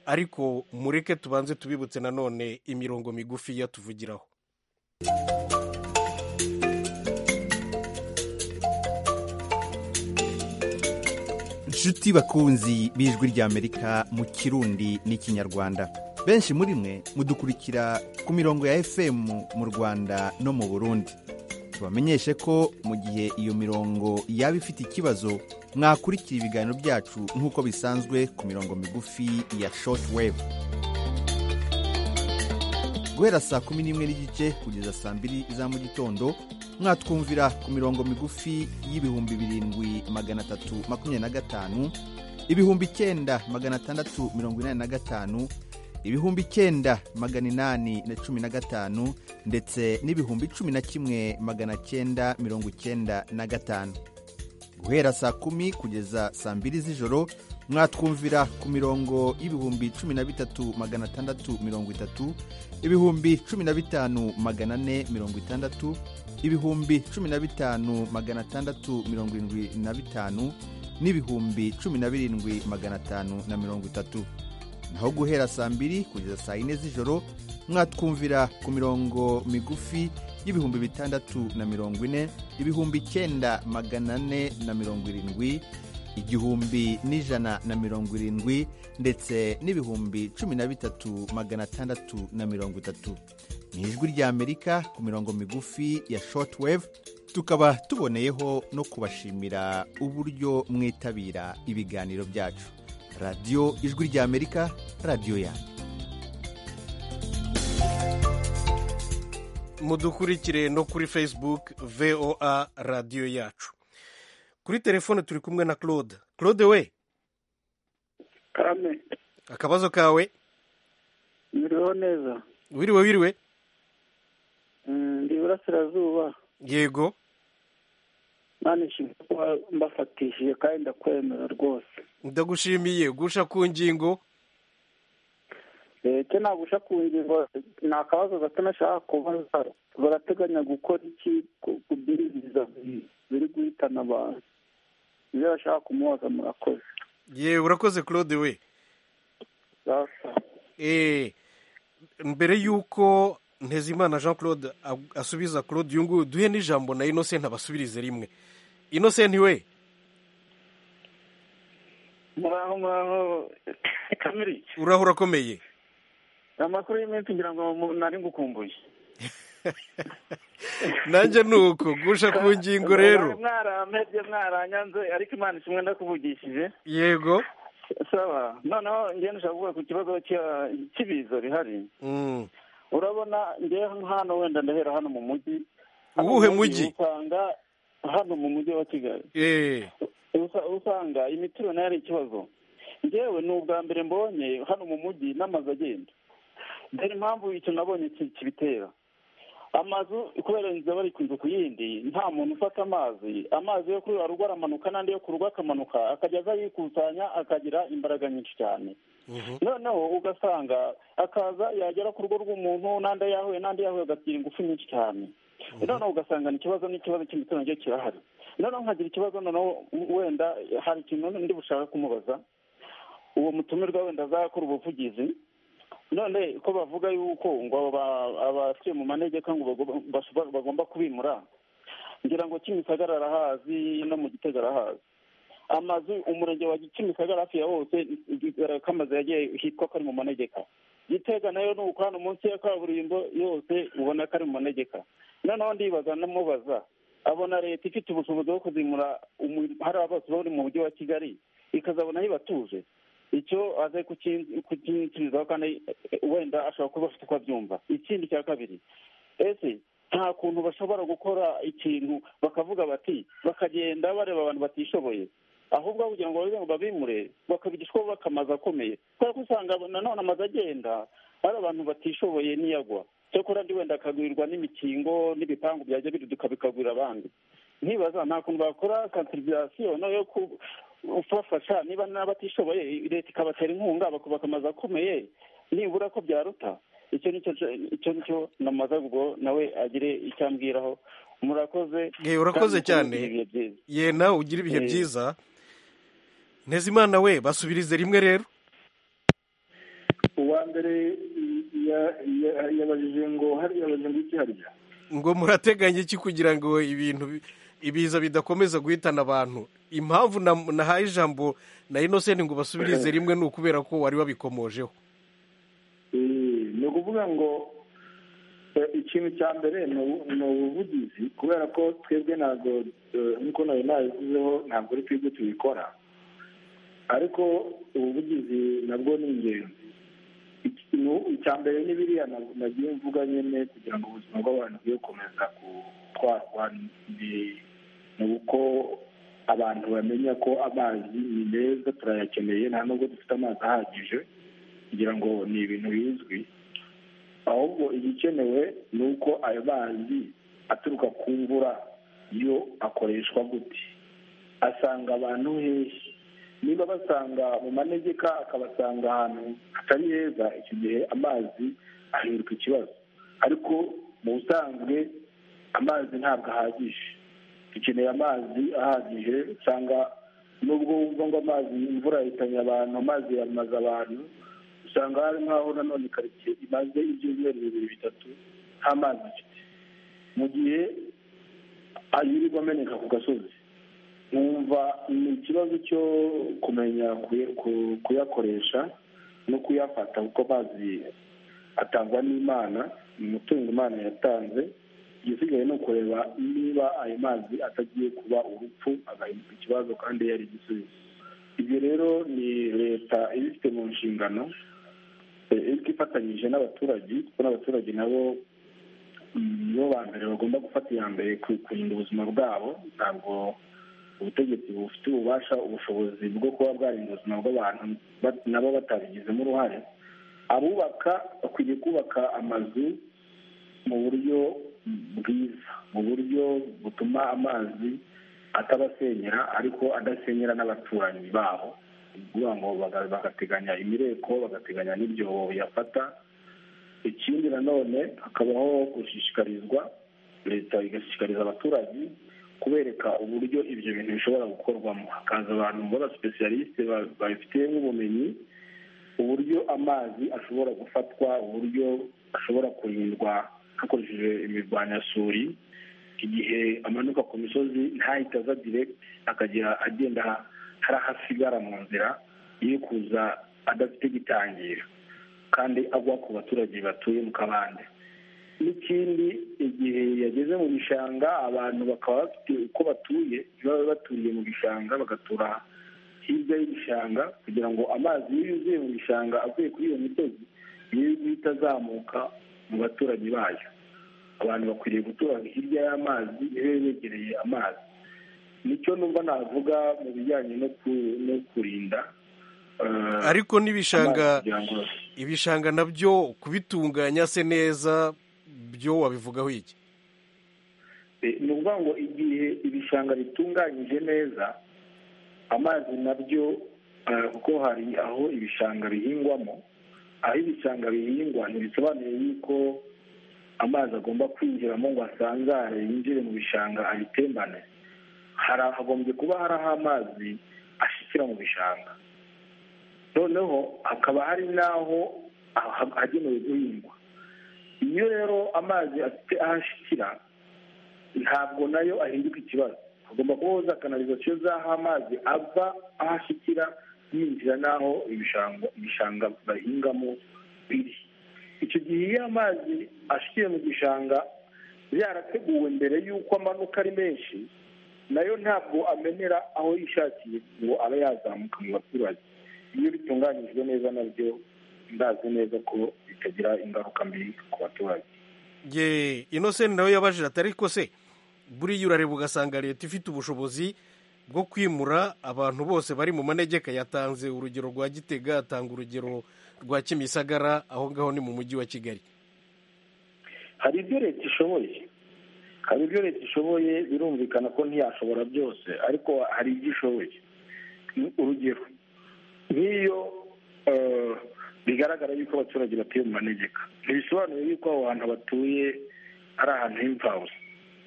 ariko mureke tubanze tubibutse nanone imirongo migufi yatuvugiraho inshuti bakunzi b'ijwi ry'amerika mu kirundi n'ikinyarwanda benshi muri mwe mudukurikira ku mirongo ya fm mu rwanda no mu burundi tubamenyeshe ko mu gihe iyo mirongo yaba ifite ikibazo mwakurikira ibiganiro byacu nk'uko bisanzwe ku mirongo migufi ya shoti webu guhera saa kumi n'imwe n'igice kugeza saa mbiri za mu gitondo mwatwumvira ku mirongo migufi y'ibihumbi birindwi magana atatu makumyabiri na gatanu ibihumbi icyenda magana atandatu mirongo inani na gatanu ibihumbi icyenda magana inani na cumi na gatanu ndetse n'ibihumbi cumi na kimwe magana cyenda mirongo icyenda na gatanu guhera saa kumi kugeza saa mbiri z'ijoro mwatwumvira ku mirongo y'ibihumbi cumi na bitatu magana atandatu mirongo itatu ibihumbi cumi na bitanu magana ane mirongo itandatu ibihumbi cumi na bitanu magana atandatu mirongo irindwi na bitanu n'ibihumbi cumi na birindwi magana atanu na mirongo itatu naho guhera saa mbiri kugeza saa yine z'ijoro mwatwumvira ku mirongo migufi y'ibihumbi bitandatu na mirongo ine ibihumbi icyenda magana ane na mirongo irindwi igihumbi n'ijana na mirongo irindwi ndetse n'ibihumbi cumi na bitatu magana atandatu na mirongo itatu ni ijwi ry'amerika ku mirongo migufi ya shortwave tukaba tuboneyeho no kubashimira uburyo mwitabira ibiganiro byacu radiyo ijwi ry'amerika radiyo yanyu mudukurikire no kuri facebook voa radiyo yacu kuri telefone turi kumwe na claude claude we kame akabazo kawe miriho neza wiriwe wiriwe ndi iburasirazuba yego nishimiye kuba mbafatishije kandi ndakwemera rwose ndagushimiye gusha ku ngingo icyo nagusha ku ngingo ni akabazo gato nashaka kubaza barateganya gukora iki ku by'ibiza biri guhitana abantu ibyo bashaka kumubaza murakoze yewe urakoze claude we eee mbere y'uko ntezimana jean claude asubiza claude uyu nguyu duhe n'ijambo na inosenti abasubirize rimwe inosenti we muraho muraho kamiri uraho urakomeye amakuru y'iminsi ngira ngo nari ngukumbuye nanjye ni uko gusha ku ngingo rero mwaramebye mwaranyanze ariko imana kimwe ndakuvugishije yego saba noneho ngenda ushaka kuvuga ku kibazo cy'ibiza bihari urabona ngewe hano wenda ndahera hano mu mujyi uwuhe mujyi usanga hano mu mujyi wa kigali usanga imitiro nayo ari ikibazo ngewe ni ubwa mbere mbonye hano mu mujyi n'amazu agenda dore impamvu icyo nabonye kibitera amazu kubera inzu bari ku nzu ku yindi nta muntu ufata amazi amazi yo kuri rugo aramanuka n'andi yo ku rugo akamanuka akajya aza yikusanya akagira imbaraga nyinshi cyane noneho ugasanga akaza yagera ku rugo rw'umuntu n'andi ayahuye n'andi yahuye agagira ingufu nyinshi cyane noneho ugasanga ni ikibazo n'ikibazo cy'imitungo nacyo kirahari noneho nkagira ikibazo noneho wenda hari ikintu ndi bushaka kumubaza uwo mutumirwa wenda azakora ubuvugizi none ko bavuga yuko ngo abatuye mu manegeka ngo bagomba kubimura ngira ngo kimisagara arahazi no mu gitega arahazi amazu umurenge wa kimisagara hafi ya hose ko amazu yagiye hitwa ko ari mu manegeka gitega nayo ni uko hano munsi ya kaburimbo yose ubona ko ari mu manegeka noneho ndibaza namubaza abona leta ifite ubushobozi bwo kuzimura hariya bose bari mu mujyi wa kigali ikazabona yibatuje icyo aze kukinjirizaho kandi wenda ashobora kuba afite uko abyumva ikindi cya kabiri ese nta kuntu bashobora gukora ikintu bakavuga bati bakagenda bareba abantu batishoboye ahubwo kugira ngo babe babimure bakabigishwa bubaka amazu akomeye kubera ko usanga nanone amazu agenda ari abantu batishoboye n'iyagwa cyakora ndi wenda akagurirwa n'imikingo n'ibipangu byajya biduka bikagurira abandi ntibaza nta kuntu bakora kansirizasiyo no yo kubafasha niba n'abatishoboye leta ikabatera inkunga bakubaka amazu akomeye nibura ko byaruta icyo ni cyo nicyo namaze ubwo nawe agire icyo ambwiraho murakoze yewe urakoze cyane ye nawe ugira ibihe byiza ntezimana we basubirize rimwe rero uwa mbere yabajije ngo hariya ngo iki hariya ngo murateganya iki kugira ngo ibintu ibiza bidakomeza guhitana abantu impamvu nahaye ijambo na inosenti ngo basubirize rimwe ni ukubera ko wari wabikomojeho ni ukuvuga ngo ikintu cya mbere ni ubuvugizi kubera ko twebwe ntabwo nkuko nawe nabivuzeho ntabwo ari twebwe tubikora ariko ubuvugizi nabwo ni ingenzi icya mbere ni biriya nagiye mvuga nyine kugira ngo ubuzima bw'abantu bwe bukomeza gutwarwa ni uko abantu bamenya ko amazi ni meza turayakeneye nta nubwo dufite amazi ahagije kugira ngo ni ibintu bizwi ahubwo igikenewe ni uko ayo mazi aturuka ku mvura yo akoreshwa gute asanga abantu hehe niba basanga mu manegeka akabasanga ahantu hatari heza icyo gihe amazi ahinduka ikibazo ariko mu busanzwe amazi ntabwo ahagije dukeneye amazi ahagije usanga nubwo wumva ngo amazi imvura yahitanye abantu amazi yamaze abantu usanga hari nk'aho nanone karitsiye imaze ibyumweru bibiri bitatu nta mazi afite mu gihe ayirirwa ameneka ku gasozi nkumva ni ikibazo cyo kumenya kuyakoresha no kuyafata kuko amazi atangwa n'imana ni umutungo imana yatanze igisigaye ni ukureba niba ayo mazi atagiye kuba urupfu agahinduka ikibazo kandi yari igisubizo ibyo rero ni leta ibifite mu nshingano ariko ifatanyije n'abaturage kuko n'abaturage nabo nibo ba mbere bagomba gufata iya mbere kurinda ubuzima bwabo ntabwo ubutegetsi bufite ububasha ubushobozi bwo kuba bwarinda ubuzima bw'abantu nabo batabigizemo uruhare abubaka bakwiye kubaka amazu mu buryo bwiza mu buryo butuma amazi atabasenyera ariko adasenyera n'abaturanyi babo ni ukuvuga ngo bagateganya imireko bagateganya n'ibyobo yafata ikindi nanone hakabaho gushishikarizwa leta igashishikariza abaturage kubereka uburyo ibyo bintu bishobora gukorwamo hakaza abantu b'abasipesiyalisite babifitiye nk'ubumenyi uburyo amazi ashobora gufatwa uburyo ashobora kurindwa hakoreshejwe imirwanyasuri igihe amanuka ku misozi ntahita aza diregiti akagera agenda hari aho asigara mu nzira iyo kuza adafite gitangira kandi agwa ku baturage batuye mu kabande n'ikindi igihe yageze mu bishanga abantu bakaba bafite uko batuye baba baturiye mu bishanga bagatura hirya y'ibishanga kugira ngo amazi iyo yuzuye mu bishanga avuye kuri iyo misozi niyo guhita azamuka mu baturanyi bayo abantu bakwiriye gutura hirya y'amazi iyo begereye amazi nicyo numva navuga mu bijyanye no kurinda ariko n'ibishanga ibishanga nabyo kubitunganya se neza byo wabivugaho iki ni ukuvuga ngo igihe ibishanga bitunganyije neza amazi nabyo kuko hari aho ibishanga bihingwamo aho ibishanga bihingwa ntibisobanuye yuko amazi agomba kwinjiramo ngo asanzare yinjire mu bishanga abitembane hagombye kuba hari aho amazi ashikira mu bishanga noneho hakaba hari n'aho hagenewe guhingwa iyo rero amazi afite aho ashikira ntabwo nayo ahinduka ikibazo hagomba kubaho za kanalizasiyo z'aho amazi ava aho ashikira yinjira n'aho ibishanga bahingamo biri icyo gihe iyo amazi ashikiye mu gishanga yarateguwe mbere y'uko amanuka ari menshi nayo ntabwo amenera aho yishakiye ngo abe yazamuka mu baturage iyo bitunganyijwe neza nabyo ndazi neza ko bitagira ingaruka mbi ku baturage ye inosenti nawe yabajije atari ko se buriya urareba ugasanga leta ifite ubushobozi bwo kwimura abantu bose bari mu manegeka yatanze urugero rwa gitega atanga urugero rwa kimisagara aho ngaho ni mu mujyi wa kigali hari ibyo leta ishoboye hari ibyo leta ishoboye birumvikana ko ntiyashobora byose ariko hari ibyo ishoboye urugero nk'iyo bigaragara yuko abaturage batuye mu manegeka ntibisobanuye yuko aho hantu batuye ari ahantu h'imfawe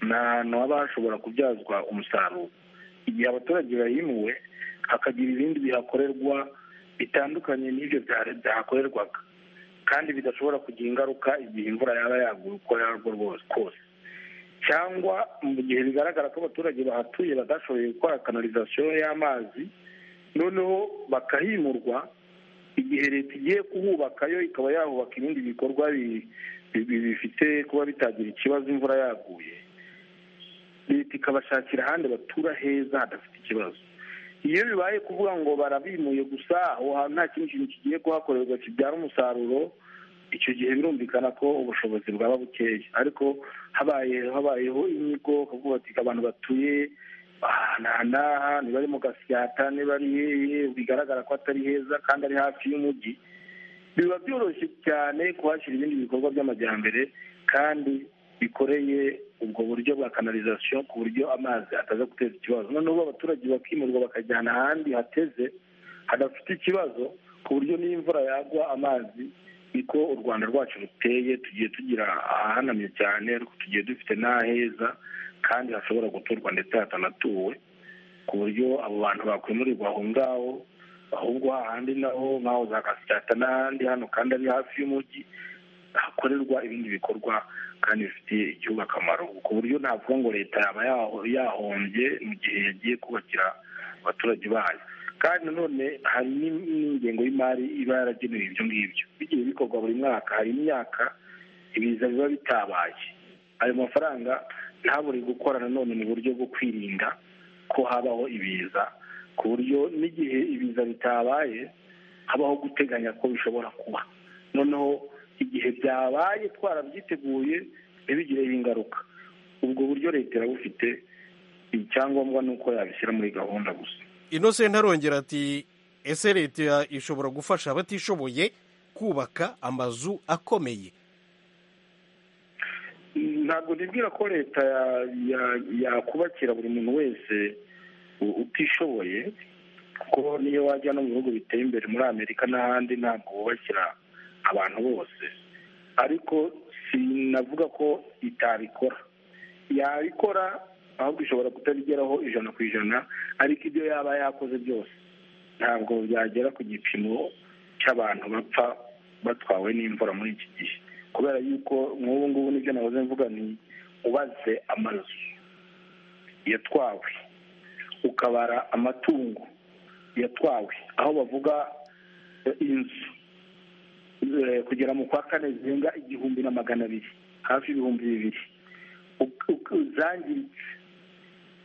ni ahantu haba hashobora kubyazwa umusaruro igihe abaturage bahimuwe hakagira ibindi bihakorerwa bitandukanye n'ibyo byahakorerwaga kandi bidashobora kugira ingaruka igihe imvura yaba yaguye uko yarwo rwose kose cyangwa mu gihe bigaragara ko abaturage bahatuye badashoboye gukora kanalizasiyo y'amazi noneho bakahimurwa igihe leta igiye kuhubaka yo ikaba yahubaka ibindi bikorwa bifite kuba bitagira ikibazo imvura yaguye leta ikabashakira ahandi batura heza hadafite ikibazo iyo bibaye kuvuga ngo barabimuye gusa aho hantu nta kindi kintu kigiye kuhakorerwa kibyara umusaruro icyo gihe birumvikana ko ubushobozi bwaba bukeya ariko habaye habayeho inyigo kuvuga ati abantu batuye aha n'aha niba ari mu gasyata niba ari hehe bigaragara ko atari heza kandi ari hafi y'umujyi biba byoroshye cyane kuhashyira ibindi bikorwa by'amajyambere kandi bikoreye ubwo buryo bwa kanalizasiyo ku buryo amazi ataza guteza ikibazo noneho abaturage bakimurwa bakajyana ahandi hateze hadafite ikibazo ku buryo n'imvura yagwa amazi niko u rwanda rwacu ruteye tugiye tugira ahanamye cyane ariko tugiye dufite n'aheza kandi hashobora guturwa ndetse hatanatuwe ku buryo abo bantu bakwimurirwa aho ngaho ahubwo hahandi naho nk'aho za gasyata n'ahandi hano kandi ari hafi y'umujyi hakorerwa ibindi bikorwa kandi bifitiye igihugu akamaro ku buryo navuga ngo leta yaba yahombye mu gihe yagiye kubakira abaturage bayo kandi nanone hari n'ingengo y'imari iba yaragenewe ibyo ngibyo bigiye bikorwa buri mwaka hari imyaka ibiza biba bitabaye ayo mafaranga ntabure gukora nanone mu buryo bwo kwirinda ko habaho ibiza ku buryo n'igihe ibiza bitabaye habaho guteganya ko bishobora kuba noneho igihe byabaye twarabyiteguye ntibigireho ingaruka ubwo buryo leta irabufite icyangombwa ni uko yabishyira muri gahunda gusa inosenti arongera ati ese leta ishobora gufasha abatishoboye kubaka amazu akomeye ntabwo nibwira ko leta yakubakira buri muntu wese utishoboye kuko niyo wajya no mu bihugu biteye imbere muri amerika n'ahandi ntabwo wubakira abantu bose ariko sinavuga ko itabikora yabikora ahubwo ishobora kutabigeraho ijana ku ijana ariko ibyo yaba yakoze byose ntabwo byagera ku gipimo cy'abantu bapfa batwawe n'imvura muri iki gihe kubera yuko nk'ubu ngubu nibyo nahoze mvuga ni ubaze amazu yatwawe ukabara amatungo yatwawe aho bavuga inzu kugera mu kwa kane zirenga igihumbi na magana abiri hafi y'ibihumbi bibiri zangiritse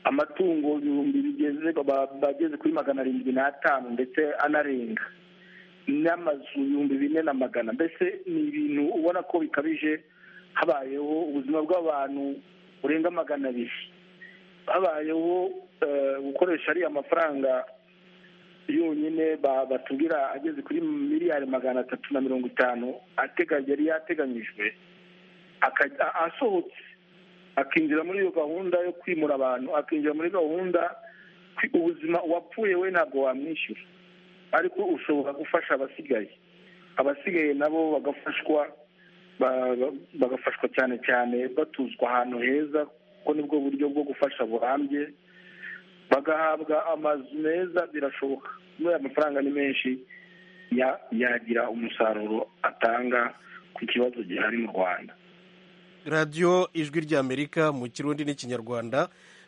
amatungo ibihumbi bigeze bageze kuri magana arindwi n'atanu ndetse anarenga n'amazu ibihumbi bine na magana mbese ni ibintu ubona ko bikabije habayeho ubuzima bw'abantu burenga magana abiri habayeho gukoresha ariya mafaranga yonyine batubwira ageze kuri miliyari magana atatu na mirongo itanu yari yateganyijwe asohotse akinjira muri iyo gahunda yo kwimura abantu akinjira muri gahunda ubuzima uwapfuye we ntabwo wamwishyura ariko ushobora gufasha abasigaye abasigaye nabo bagafashwa bagafashwa cyane cyane batuzwa ahantu heza kuko nibwo buryo bwo gufasha burambye bagahabwa amazu meza birashoboka muri aya mafaranga ni menshi yagira umusaruro atanga ku kibazo gihari mu rwanda radiyo ijwi ry'amerika mu kirundi n'ikinyarwanda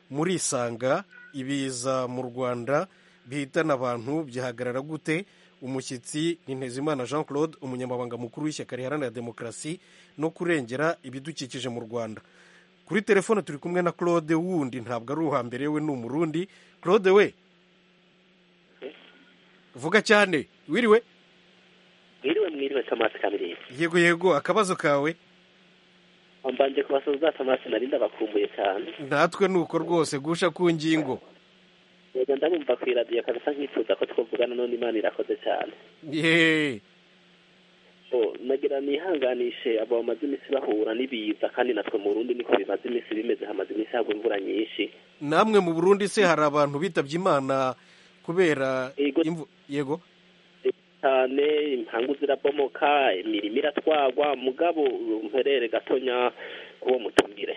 murisanga ibiza mu rwanda bihitana abantu byahagarara gute umushyitsi ni ntezimana jean claude umunyamabanga mukuru w'ishyaka riharanira demokarasi no kurengera ibidukikije mu rwanda kuri telefone turi kumwe na claude wundi ntabwo ari uwa mbere we ni umurundi claude we vuga cyane wiriwe wiriwe mwiriwe tomasi kamirindi yego yego akabazo kawe mbanje kubasoza tomasi narinda bakumbuye cyane natwe ni uko rwose gusha ku ngingo yego ndabumva ku iradiyo kabisa nkifuza ko twavugana none imana irakoze cyane yeee nagira nihanganishe abo bamaze iminsi bahura n'ibiza kandi natwe mu Burundi niko bimaze iminsi bimeze hamaze iminsi hagwa imvura nyinshi namwe mu Burundi se hari abantu bitabye imana kubera yego cyane impangu zirabomoka imirimo iratwagwa mugabo mperere gatonya k'uwo mutumire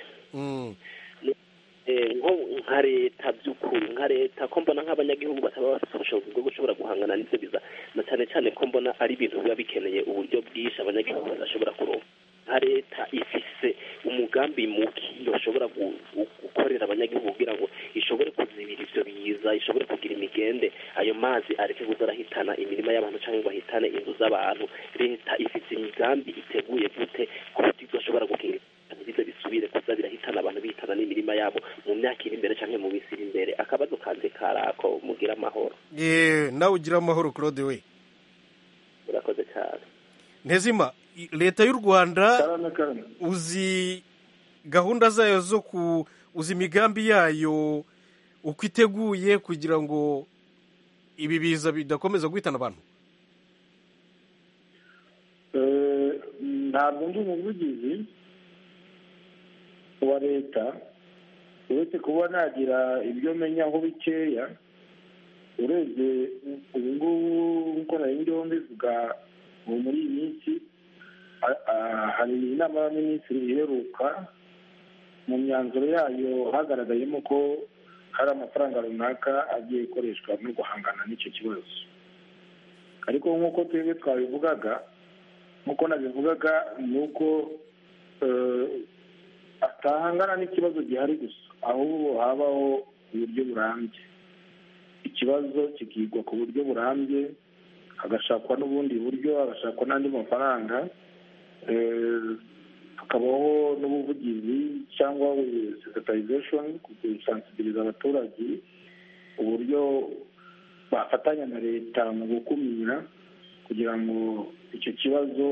nko nka leta by'ukuri nka leta ko mbona nk'abanyagihugu bataba bafite ubushobozi bwo gushobora guhangana n'ibyo biza na cyane cyane ko mbona ari ibintu biba bikeneye uburyo bwinshi abanyagihugu badashobora kuronka nka leta ifise umugambi muki yoshobora gukorera abanyagihugu kugira ngo ishobore kuzibira ibyo biza ishobore kugira imigende ayo mazi areke kuza arahitana imirima y'abantu cyangwa ngo ahitane inzu z'abantu leta ifite imigambi iteguye gute ku buryo idashobora gukingira biza bisubire kuza birahitana abantu bihitana n'imirima yabo mu myaka iri imbere cyangwa mu minsi iri imbere akabazo kanze karako mugira amahoro nawe ugira amahoro claude we urakoze cyane ntezima leta y'u rwanda uzi gahunda zayo zo ku uzi imigambi yayo uko iteguye kugira ngo ibi biza bidakomeza guhitana abantu ntabwo ndi umuvugizi wa leta uretse kuba nagira ibyo menya aho bikeya urebye ubu ngubu nk'uko nari ndi mbivuga ubu muri iyi minsi hari inama y'abaminisitiri iheruka mu myanzuro yayo hagaragayemo ko hari amafaranga runaka agiye gukoreshwa no guhangana n'icyo kibazo ariko nk'uko twebwe twabivugaga nk'uko nabivugaga ni uko atahangana n'ikibazo gihari gusa ahubwo habaho uburyo burambye ikibazo kikigwa ku buryo burambye hagashakwa n'ubundi buryo hagashakwa n'andi mafaranga hakabaho n'ubuvugizi cyangwa sekatarizeshoni gusansibiriza abaturage uburyo bafatanya na leta mu gukumira kugira ngo icyo kibazo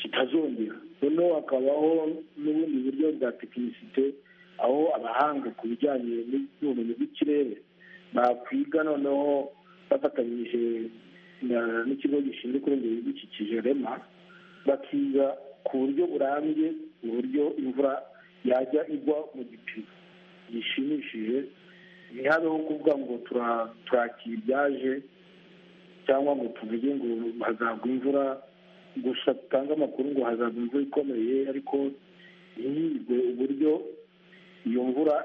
kitazongera noneho hakabaho n'ubundi buryo bwa tekinisite aho abahanga ku bijyanye n'ubumenyi bw'ikirere bakwiga noneho bafatanyije n'ikigo gishinzwe kurengera ibidukikije rema bakiga ku buryo burambye uburyo imvura yajya igwa mu gipimo gishimishije ntihabeho kuvuga ngo turakira ibyaje cyangwa ngo tuvuge ngo hazagwa imvura gusa dutange amakuru ngo hazagwa imvura ikomeye ariko ntiyigwe uburyo iyo mvura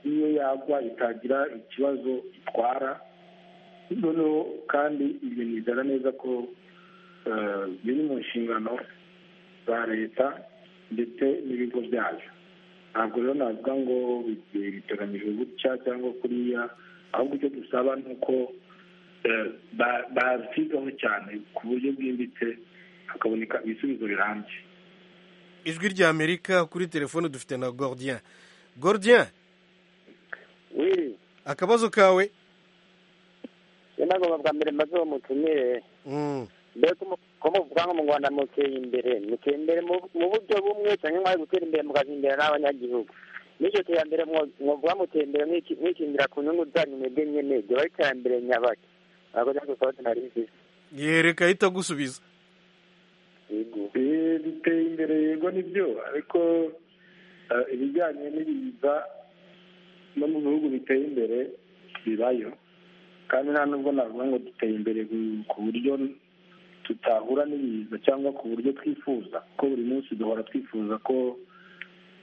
iyo yagwa itagira ikibazo itwara noneho kandi ibyo nizera neza ko biri mu nshingano za leta ndetse n'ibigo byayo ntabwo rero navuga ngo biteganyijwe gutya cyangwa kuriya ahubwo icyo dusaba ni uko bazigaho cyane ku buryo bwimbitse hakaboneka ibisubizo birambye ijwi rya amerika kuri telefone dufite na gordian gordian akabazo kawe ntabwo bwa mbere maze mutumire mbega ko muvuga ngo mu rwanda muteye imbere muteye imbere mu buryo bumwe cyangwa mwari gutera imbere mukaza imbere n'abanyagihugu n'iryo terambere mwavuga muteye imbere mwikingira ku nyungu zanyu mwebwe nyine ryaba ari iterambere nyabaki ntabwo rero dusohotse nari nziza yereka ahita agusubiza duteye imbere yego nibyo ariko ibijyanye n'ibiza no mu bihugu biteye imbere bibayo kandi nta nubwo navuga ngo duteye imbere ku buryo tutahura n'ibiza cyangwa ku buryo twifuza kuko buri munsi duhora twifuza ko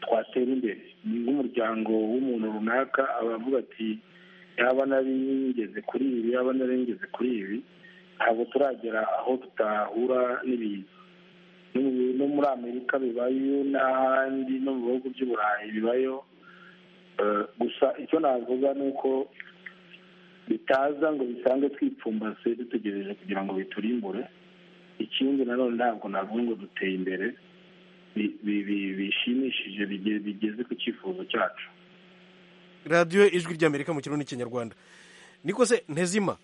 twatera imbere ni nk'umuryango w'umuntu runaka abavuga ati yaba naringeze kuri ibi yaba naringeze kuri ibi ntabwo turagera aho tutahura n'ibiza no muri amerika bibayo n'ahandi no mu bihugu by'uburayi bibayo gusa icyo navuga ni uko bitaza ngo bisange twipfumbase dutegereje kugira ngo biturimbure ikindi nanone ntabwo navuga ngo duteye imbere bishimishije bigeze ku cyifuzo cyacu radiyo ijwi ry'amerika mu kirundi n'ikinyarwanda niko se ntezima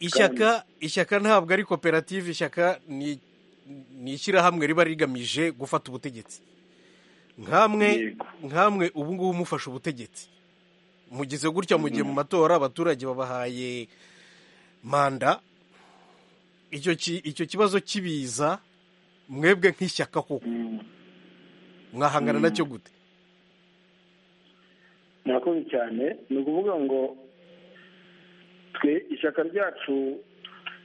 ishyaka ishyaka ntabwo ari koperative ishyaka ni ishyirahamwe riba rigamije gufata ubutegetsi nkamwe nkamwe ubu ngubu mufashe ubutegetsi mugize gutya mugiye mu matora abaturage babahaye manda icyo kibazo kibiza mwebwe nk'ishyaka koko mwahangana nacyo gute murakoze cyane ni ukuvuga ngo twe ishyaka ryacu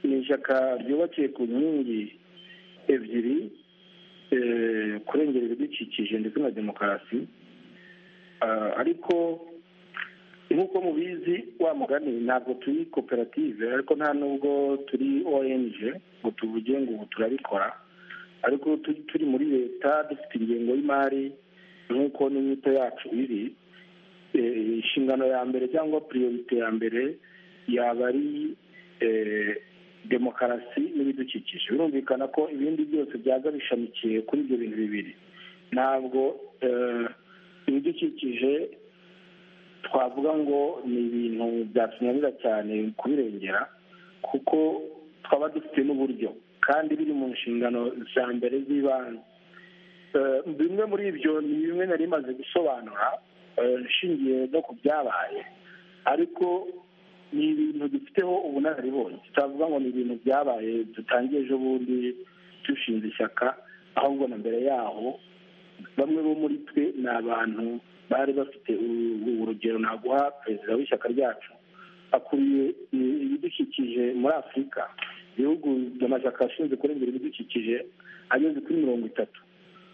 ni ishyaka ryubakiye ku nkingi ebyiri eh, kurengera ibidukikije ndetse na demokarasi Ah, ariko nk'uko mubizi wa mugani ntabwo turi koperative ariko nta nubwo turi ong ngo tuvuge ngo ubu turabikora ariko tu- turi muri leta dufite ingengo y'imari nk'uko n'inyito yacu iri eh, inshingano ya mbere cyangwa priorite ya mbere yaba ari eh, demokarasi n'ibidukikije birumvikana ko ibindi byose byaza bishamikiye kuri ibyo bintu bibiri ntabwo eh, ibidukikije twavuga ngo ni ibintu byatunanira cyane kubirengera kuko twaba dufite n'uburyo kandi biri mu nshingano za mbere z'ibanze Eh, bimwe muri ibyo ni bimwe nari maze gusobanura eh, nshingiye no ku byabaye ariko ni ibintu dufiteho ubunararibonye tutavuga ngo ni ibintu byabaye dutangiye ejo bundi dushinze ishyaka ahubwo na mbere yaho bamwe bo muri twe ni abantu bari bafite uru- urugero naguha perezida w'ishyaka ryacu akuriye i- ibidukikije muri afurika ibihugu by'amashyaka ashinzwe kurengera ibidukikije ageze kuri mirongo itatu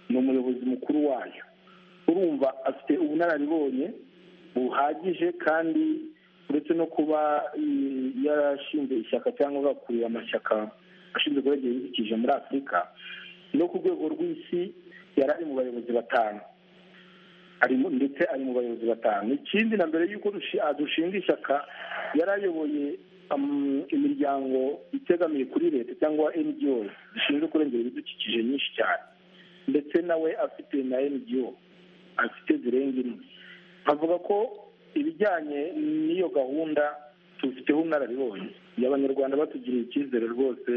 ni umuyobozi mukuru wayo urumva afite ubunararibonye buhagije kandi uretse no kuba mm, yarashinze ishyaka cyangwa agakuriye amashyaka ashinzwe kurengera ibidukikije muri afurika no ku rwego rw'isi yari ari mu bayobozi batanu ari mu- ndetse ari mu bayobozi batanu ikindi na mbere y'uko dushi- ah, dushinga ishyaka yari ayoboye um, imiryango itegamiye kuri leta cyangwa ngo zishinzwe kurengera ibidukikije nyinshi cyane ndetse nawe afite na ngo afite zirenga imwe avuga ko ibijyanye n'iyo gahunda tubifiteho ubunararibonye iyo abanyarwanda batugiriye icyizere rwose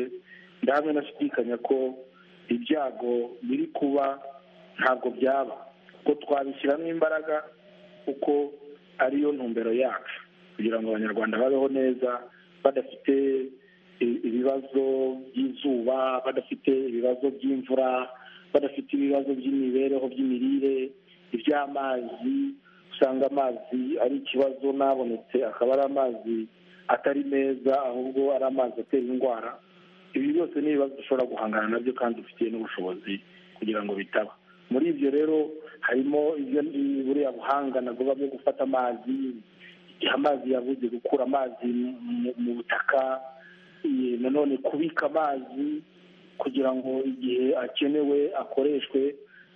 ndahamwe nashidikanya ko ibyago biri kuba ntabwo byaba ko twabishyiramo imbaraga kuko ariyo ntumbero yacu kugira ngo abanyarwanda babeho neza badafite i- ibibazo by'izuba badafite ibibazo by'imvura badafite ibibazo by'imibereho by'imirire iby'amazi usanga amazi ari ikibazo nabonetse akaba ari amazi atari meza ahubwo ari amazi atera indwara ibi byose ni ibibazo dushobora guhangana nabyo kandi dufitiye n'ubushobozi kugira ngo bitaba muri ibyo rero harimo ibyo ni- buriya buhanga nagoba bwo gufata amazi igihe amazi yabuze gukura amazi mu- mu- mu butaka eh, nanone kubika amazi kugira ngo igihe akenewe akoreshwe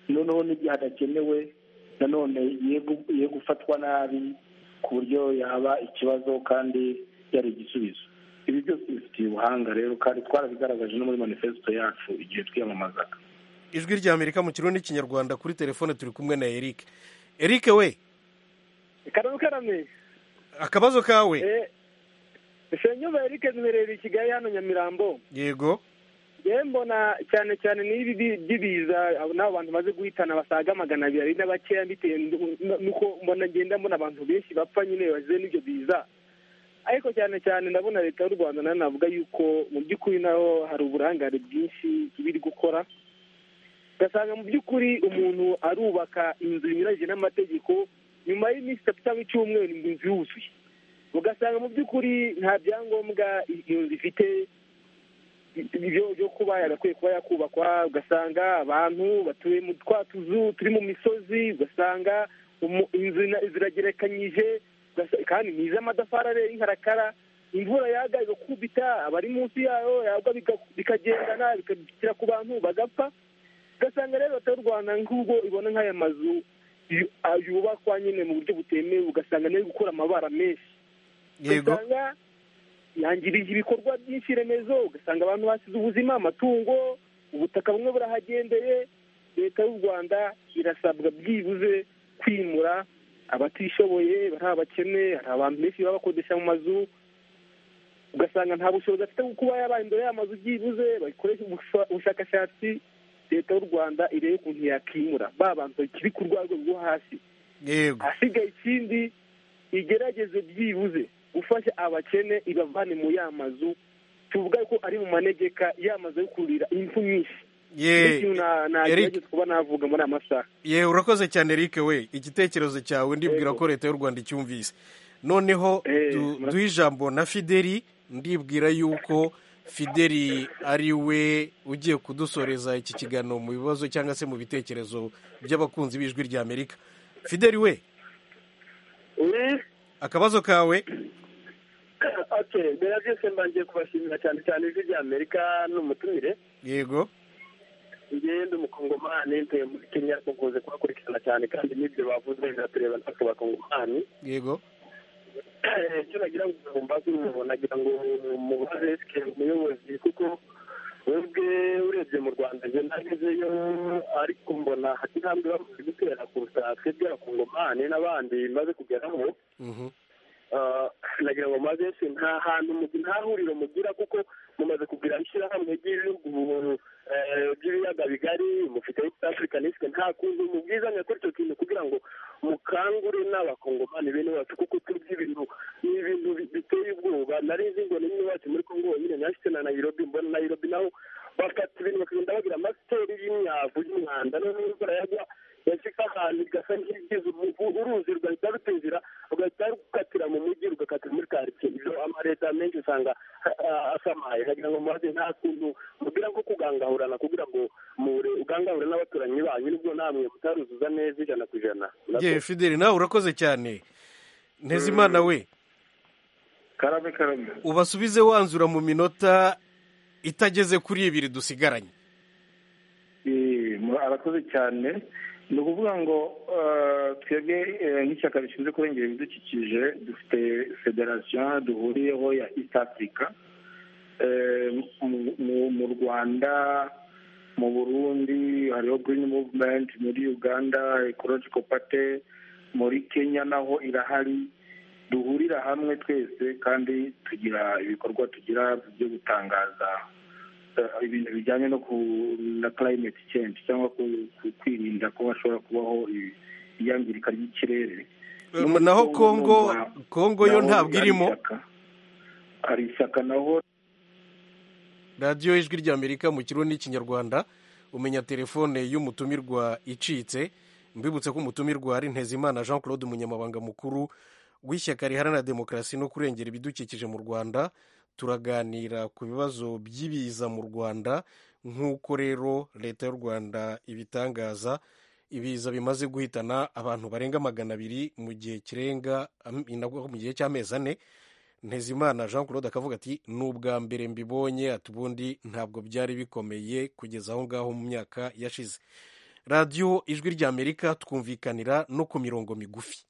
noneho n'igihe adakenewe nanone ye gu- ye gufatwa nabi ku buryo yaba ikibazo kandi yari igisubizo ibi byose bifitiye ubuhanga rero kandi twarabigaragaje no muri manifesito yacu igihe twiyamamazaga ijwi rya amerika mu kirundi n'ikinyarwanda kuri telefone turi kumwe na eric eric we karamu karame akabazo kawe Eh, senyumva erike ntubereye i kigali hano nyamirambo yego yewe mbona cyane cyane n'ibi bi- by'ibiza abo- n'abo bantu baze guhitana basaga magana abiri ari na bakeya bitewe n'u- n'uko mbona ngenda mbona abantu benshi bapfa nyine bazize n'ibyo biza ariko cyane cyane ndabona leta y'u rwanda nayo navuga yuko mu by'ukuri naho hari uburangare bwinshi biri gukora ugasanga mu by'ukuri umuntu arubaka inzu binyuranyije n'amategeko nyuma y'iminsi itatu cyangwa icyumweru ngo inzu yuzuye ugasanga mu by'ukuri nta byangombwa iyo nzu ifite ibyo byo kuba yagakwiye kuba yakubakwa ugasanga abantu batuye mu twa tuzu turi mu misozi ugasanga umu- inzu na- ziragerekanyije ugasa- kandi ni iz'amatafari areye y'inkarakara imvura yaga igakubita abari munsi yayo yagwa bika- bikagendana bikagera ku bantu bagapfa ugasanga rero leta y'u rwanda nk'ubwo ibona nk'aya mazu yu- ah, yubakwa nyine mu buryo butemewe ugasanga niyo gukura amabara menshi Yego. ugasanga yangirije ibikorwa byinshi remezo ugasanga abantu basize ubuzima amatungo ubutaka bumwe burahagendeye leta y'u rwanda irasabwa byibuze kwimura abatishoboye bari abakene hari abantu benshi baba bakodesha mu mazu ugasanga nta bushobozi afite bwo kuba yabaye imbere y'amazu byibuze bakoresha ubusha- ubushakashatsi leta y'u rwanda irebe ukuntu yakimura ba bantu bakiri ku rwego rwo hasi yego ahasigaye ikindi igerageze byibuze gufasha abakene ibavane mu ya mazu tuvuga ko ari mu manegeka ya mazu yo kurira impfu nyinshi Ye- Nicyo na- nagerageza kuba navuga muri aya masaha ye urakoze cyane eric we igitekerezo cyawe ndibwira ko leta y'u rwanda icyumvise noneho duhe ijambo na fideli ndibwira yuko fideli ari we ugiye kudusoreza iki kiganiro mu bibazo cyangwa se mu bitekerezo by'abakunzi b'ijwi ry'amerika fideli we akabazo kawe mbere ya byose mbangiye kubashimira cyane cyane ijwi ry'amerika n'umutumire yego ngende umukongomani ntuye muri kenya mukunze kubakurikirana cyane kandi n'ibyo bavuze biratureba natwe bakongomani yego icyo nagira ngo mbaze umuntu nagira ngo mubaze esike umuyobozi kuko webwe urebye mu rwanda njye nagezeyo ariko mbona hati intambwe bamaze gutera kuruta twebwe abakongomani n'abandi maze kugeramo nagira ngo maze se nta hantu nta huriro mugira kuko mumaze kugira ishyirahamwe ry'ibihugu by'ibiyaga bigari mufite east africa n'isike nta kuntu mubwizanya kuri icyo kintu kugira ngo mukangure n'abakongomani bene bacu kuko turya ibintu ni ibintu biteye ubwoba nari nzi ngo n'imwe wacu muri kongo nyine nashyize na nayirobi mbona nayirobi naho bafata ibintu bakagenda bagira amasiteri y'imyavu y'umwanda noneho imvura yagwa yashyika ahantu igasa nk'igize uruzi rugahita rutezera rugahita rukatira mu mujyi rugakatira muri karitsiye ibyo amaleta menshi usanga asamaye nagira ngo mubaze nta kuntu mubwira nko kugangahurana kugira ngo mure ugangahure n'abaturanyi banyu nibwo namwe mutaruzuza neza ijana ku ijana yewe fideli nawe urakoze cyane ntezimana we karame karame ubasubize wanzura mu minota itageze kuri ibiri dusigaranye arakoze cyane ni ukuvuga ngo twebwe nk'ishyaka rishinzwe kurengera ibidukikije dufite federasiyo duhuriyeho ya east africa mu rwanda mu burundi hariho green movement muri uganda ecological party muri kenya naho irahari duhurira hamwe twese kandi tugira ibikorwa tugira byo gutangaza ibintu bijyanye no ku na climate change cyangwa kwirinda ko hashobora kubaho iyangirika ry'ikirere naho kongo kongo yo ntabwo irimo hari ishyaka naho radiyo ijwi ry'amerika mu kirundi n'ikinyarwanda umenya telefone y'umutumirwa icitse mbibutse ko umutumirwa ari ntezimana jean claude umunyamabanga mukuru w'ishyaka riharanira demokarasi no kurengera ibidukikije mu rwanda turaganira ku bibazo by'ibiza mu rwanda nk'uko rero leta y'u rwanda ibitangaza ibiza bimaze guhitana abantu barenga magana abiri mu gihe kirenga mu gihe cy'amezi ane ntezimana jean claude akavuga ati ni ubwa mbere mbibonye ati ubundi ntabwo byari bikomeye kugeza aho ngaho mu myaka yashize radiyo ijwi ry'amerika twumvikanira no ku mirongo migufi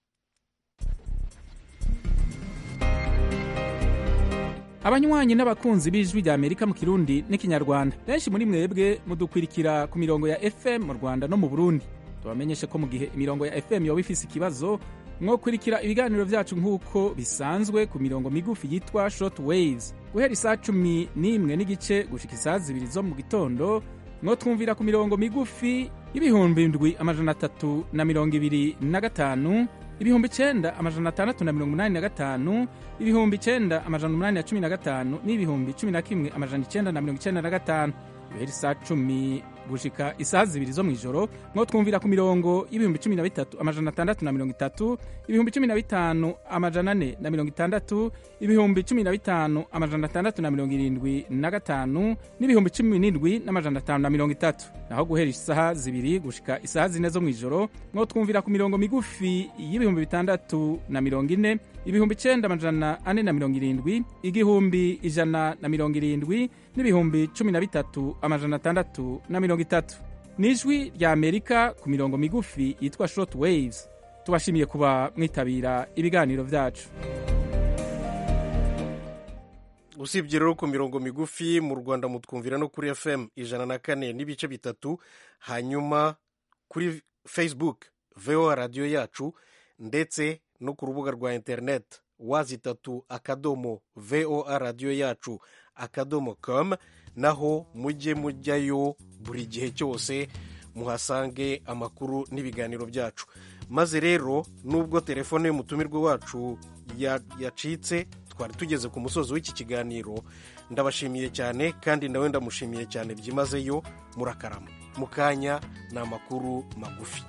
abanywanyi n'abakunzi b'ijwi rya amerika mu kirundi n'ikinyarwanda benshi muri mwebwe mudukwirikira ku mirongo ya fm mu rwanda no mu burundi tubamenyeshe ko mu gihe imirongo ya fm yoba ifise ikibazo mwokurikira ibiganiro byacu nk'uko bisanzwe ku mirongo migufi yitwa short waves guhera isaa cumi n'imwe n'igice gushika isaa zibiri zo mu gitondo mwotwumvira ku mirongo migufi y'ibihumbi ndwi amajana atatu na mirongo ibiri na gatanu ibihumbi icenda amajana atandatu na mirongo umunani na gatanu ibihumbi icenda amajana umunani na cumi na gatanu n'ibihumbi cumi na kimwe amajana icenda na mirongo icenda na gatanu guhera isaa cumi gushika isaha zibiri zo mw'ijoro mwo twumvira ku mirongo y'ibihumbi cumi na bitatu amajana atandatu na mirongo itatu ibihumbi cumi na bitanu amajana ane na mirongo itandatu ibihumbi cumi na bitanu amajana atandatu na mirongo irindwi na gatanu n'ibihumbi cumi n'indwi n'amajana atanu na mirongo itatu naho guhera isaha zibiri gushika isaha zine zo mw'ijoro mwo twumvira ku mirongo migufi y'ibihumbi bitandatu na mirongo ine ibihumbi icenda amajana ane na mirongo irindwi igihumbi ijana na mirongo irindwi n'ibihumbi cumi na bitatu amajana atandatu na mirongo itatu ni ijwi rya amerika ku mirongo migufi yitwa short waves tubashimiye kuba mwitabira ibiganiro byacu usibye rero ku mirongo migufi mu rwanda mutwumvira no kuri fm ijana na kane n'ibice bitatu hanyuma kuri facebook voa radiyo yacu ndetse no ku rubuga rwa interineti wazi itatu akadomo voa radiyo yacu akadomo komu naho mujye mujyayo buri gihe cyose muhasange amakuru n'ibiganiro byacu maze rero nubwo telefone y'umutumirwa wacu yacitse twari tugeze ku musozi w'iki kiganiro ndabashimiye cyane kandi nawe ndamushimiye cyane byimazeyo murakarama mu kanya ni amakuru magufi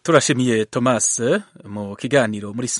turashimiye thomas mu kiganiro muri